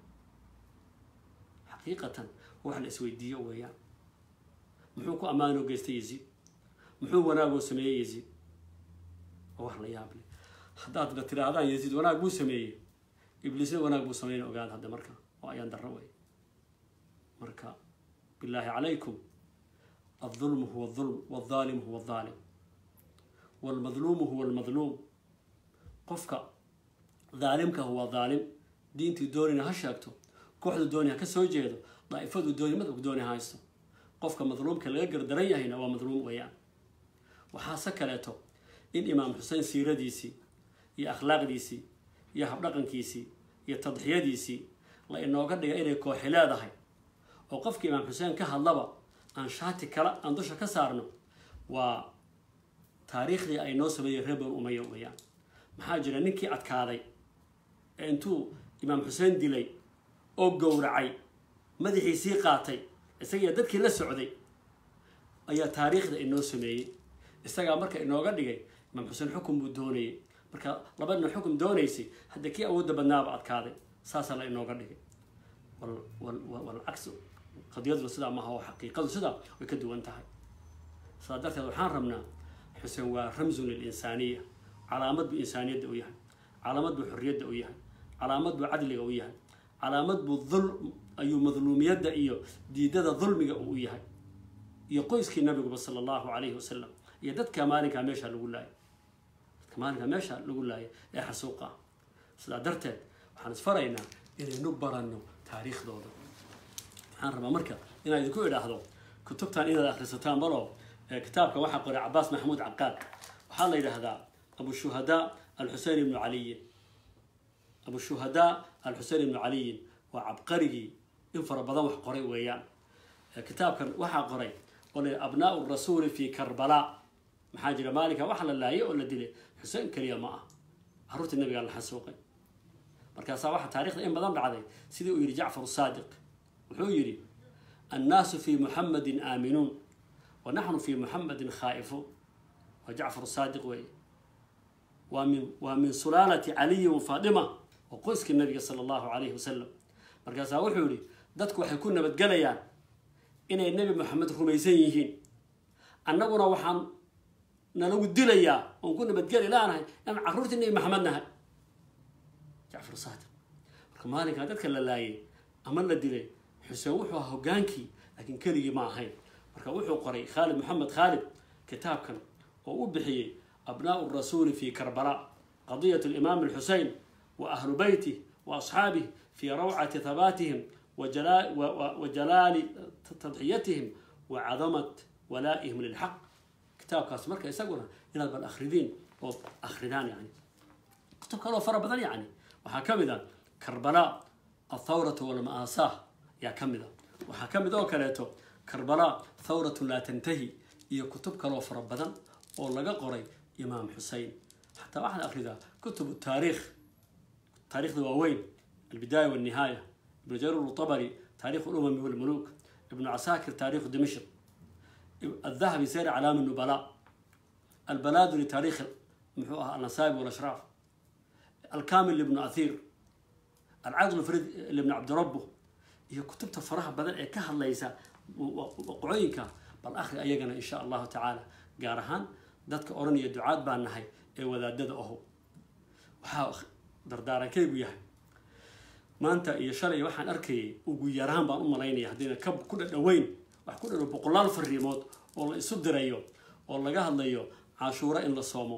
xaqiiqatan wax la isweydiiyo weeyaan muxuu ku ammaanoo geystay yaziid muxuu wanaagoo sameeyey yaziid oo wax la yaab leh haddaadna tidhaahdaan yaziid wanaag buu sameeyey ibliisna wanaag buu sameyn ogaada hadda marka oo ayaan darro wey marka bilaahi calaykum الظلم هو الظلم والظالم هو الظالم والمظلوم هو المظلوم قفك ظالمك هو ظالم دينتي دوني هشاكتو كوحدو دوني هكسو جيدو ضعيفدو دوني مدك دوني هايستو قفك مظلومك اللي يقر دريا هنا هو مظلوم ويان وحاسا كاليتو إن إمام حسين سيرة ديسي يا أخلاق ديسي يا حبلقن كيسي يا تضحية ديسي لأنه قد إني كوحلا هاي وقفك إمام حسين كهاللبا aan shaati kale aan dusha ka saarno waa taariikhdii ay noo sameeyey reer banu umaya weeyaan maxaa jira ninkii adkaaday ee intuu imaam xuseen dilay oo gowracay madaxiisii qaatay isagiiyo dadkii la socday ayaa taariikhda inoo sameeyey isagaa marka inooga dhigay imaam xuseen xukun buu doonayay marka labadna xukun doonaysay hadda kii awoodda badnaaba adkaaday saasaa la inooga dhigay walcagsu qadiyaduna sidaa maaha oo xaqiiqadu sidaa way ka duwan tahay sidaa darteed waxaan rabnaa xuseen waa ramsun lilinsaaniya calaamad buu insaaniyadda u yahay calaamad buu xorriyadda u yahay calaamad buu cadliga u yahay calaamad buu dul ayuu madluumiyadda iyo diidada dulmiga uu yahay iyo qoyskii nabiguba sala allahu calayhi wasalam iyo dadka maalinkaa meesha lagu laayay dadka maalinkaa meesha lagu laayay ee xasuuqa ah sidaa darteed waxaan isfaraynaa inaynu baranno taariikhdooda waxaan rabaa marka inaan idinku idhaahdo kutubtan inaad akhrisataan balo kitaabka waxaa qoray cabaas maxamuud caqaad waxaa la yidhaahdaa abu shuhadaa alxusein ibnu caliyin abu shuhadaa alxusein ibnu caliyin waa cabqarigii in fara badan wax qoray weeyaan kitaabkan waxaa qoray oo la abnaau rasuuli fi karbala maxaa jira maalinka waxa la laayay oo la dilay xuseen keliya ma ah caruurtii nabigaa la xasuuqay markaasaa waxaa taarikhda in badan dhacday sidii uu yidhi jacfar saadiq wuxuu yidhi annaasu fi muxamadin aaminuun wa naxnu fi muxamadin khaa'ifuun waa jacfar saadiq weeye waa min waa min sulaalati caliyi wa faadima oo qoyskii nabiga sala allahu calayhi wasalam markaasaa wuxuu yihi dadku waxay ku nabadgelayaan inay nebi moxamed rumaysan yihiin annaguna waxaan nalagu dilayaa oon ku nabadgeli laanahay inaan carruurtii nebi maxamed nahay jacfar saadiq marka maalinkaa dadka la laayay ama la dilay xuseen wuxuu ahaa hogaankii laakiin keligii ma ahayn marka wuxuu qoray khaalid maxamed khaalid kitaabkan oo u bixiyey abnaau rasuuli fi karbala qadiyat alimaam alxusein wa ahlu beyti wa asxaabih fi rawcati habaatihim wa jalaali tadxiyatihim wa cadamat walaa'ihim lilxaq kitaabkaas marka isaguna inaad bal akhridiin oo akhridaan yani kutub kaloo fara badan yani waxaa ka mid a karbala athawratu walma'aasaah ayaa ka mid a waxaa ka mid oo kaleeto karbala thawratu laa tantahi iyo kutub kaloo fara badan oo laga qoray imaam xusein xataa waxaad akhridaa kutub taariikh taarikhda waaweyn albidaaya walnihaaya ibnu jarir utabari taarikh ulumami walmuluk ibnu casaakir taarikhu dimashq الذهبي سير علام النبلاء البلادري تاريخ محوها النسائب والأشراف الكامل لابن أثير العقل الفريد لابن عبد ربه هي كتبت فرها بدل إيه كهل ليس وقعينك بل آخر أيقنا إن شاء الله تعالى قارهان دادك أورني الدعاء بان نهي إيه وذا داد أهو وحا دردارا كيبو يهي ما أنت إيه شرعي وحان أركي وقيارهان بان أم ليني هدينا كب كل دوين wax ku dhalo boqolaal fariimood oo la isu dirayo oo laga hadlayo cashuuro in la soomo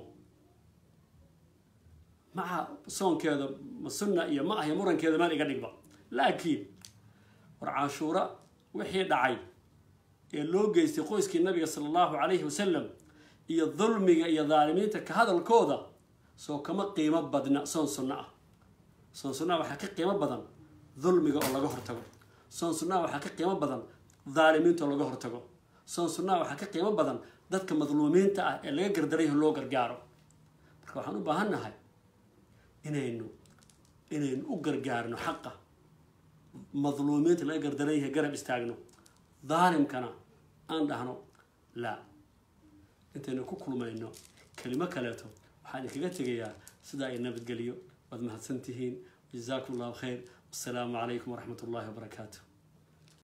maca soonkeeda ma sunna iyo ma ahyo murankeeda meel iga dhigba laakiin war cashuuro wixii dhacay ee loo geystay qoyskii nabiga sala allahu calayhi wasalam iyo dulmiga iyo daalimiinta ka hadalkooda soo kama qiimo badna soon sunno ah soon sunnaha waxaa ka qiimo badan dulmiga oo laga hortago soon sunnaha waxaa ka qiimo badan daalimiinta oo laga hortago soon sunnaha waxaa ka qiimo badan dadka madluumiinta ah ee laga gardarayho loo gargaaro marka waxaan u baahan nahay inaynu inaynu u gargaarno xaqa madluumiinta laga gardarayha garab istaagno daalimkana aan dhahno laa intaynu ku kulmayno kelimo kaleeto waxaan idinkaga tegayaa sidaa ay nabadgeliyo waad mahadsan tihiin jazaakum allahu khayr wassalaamu calaykum waraxmat ullahi wabarakaatu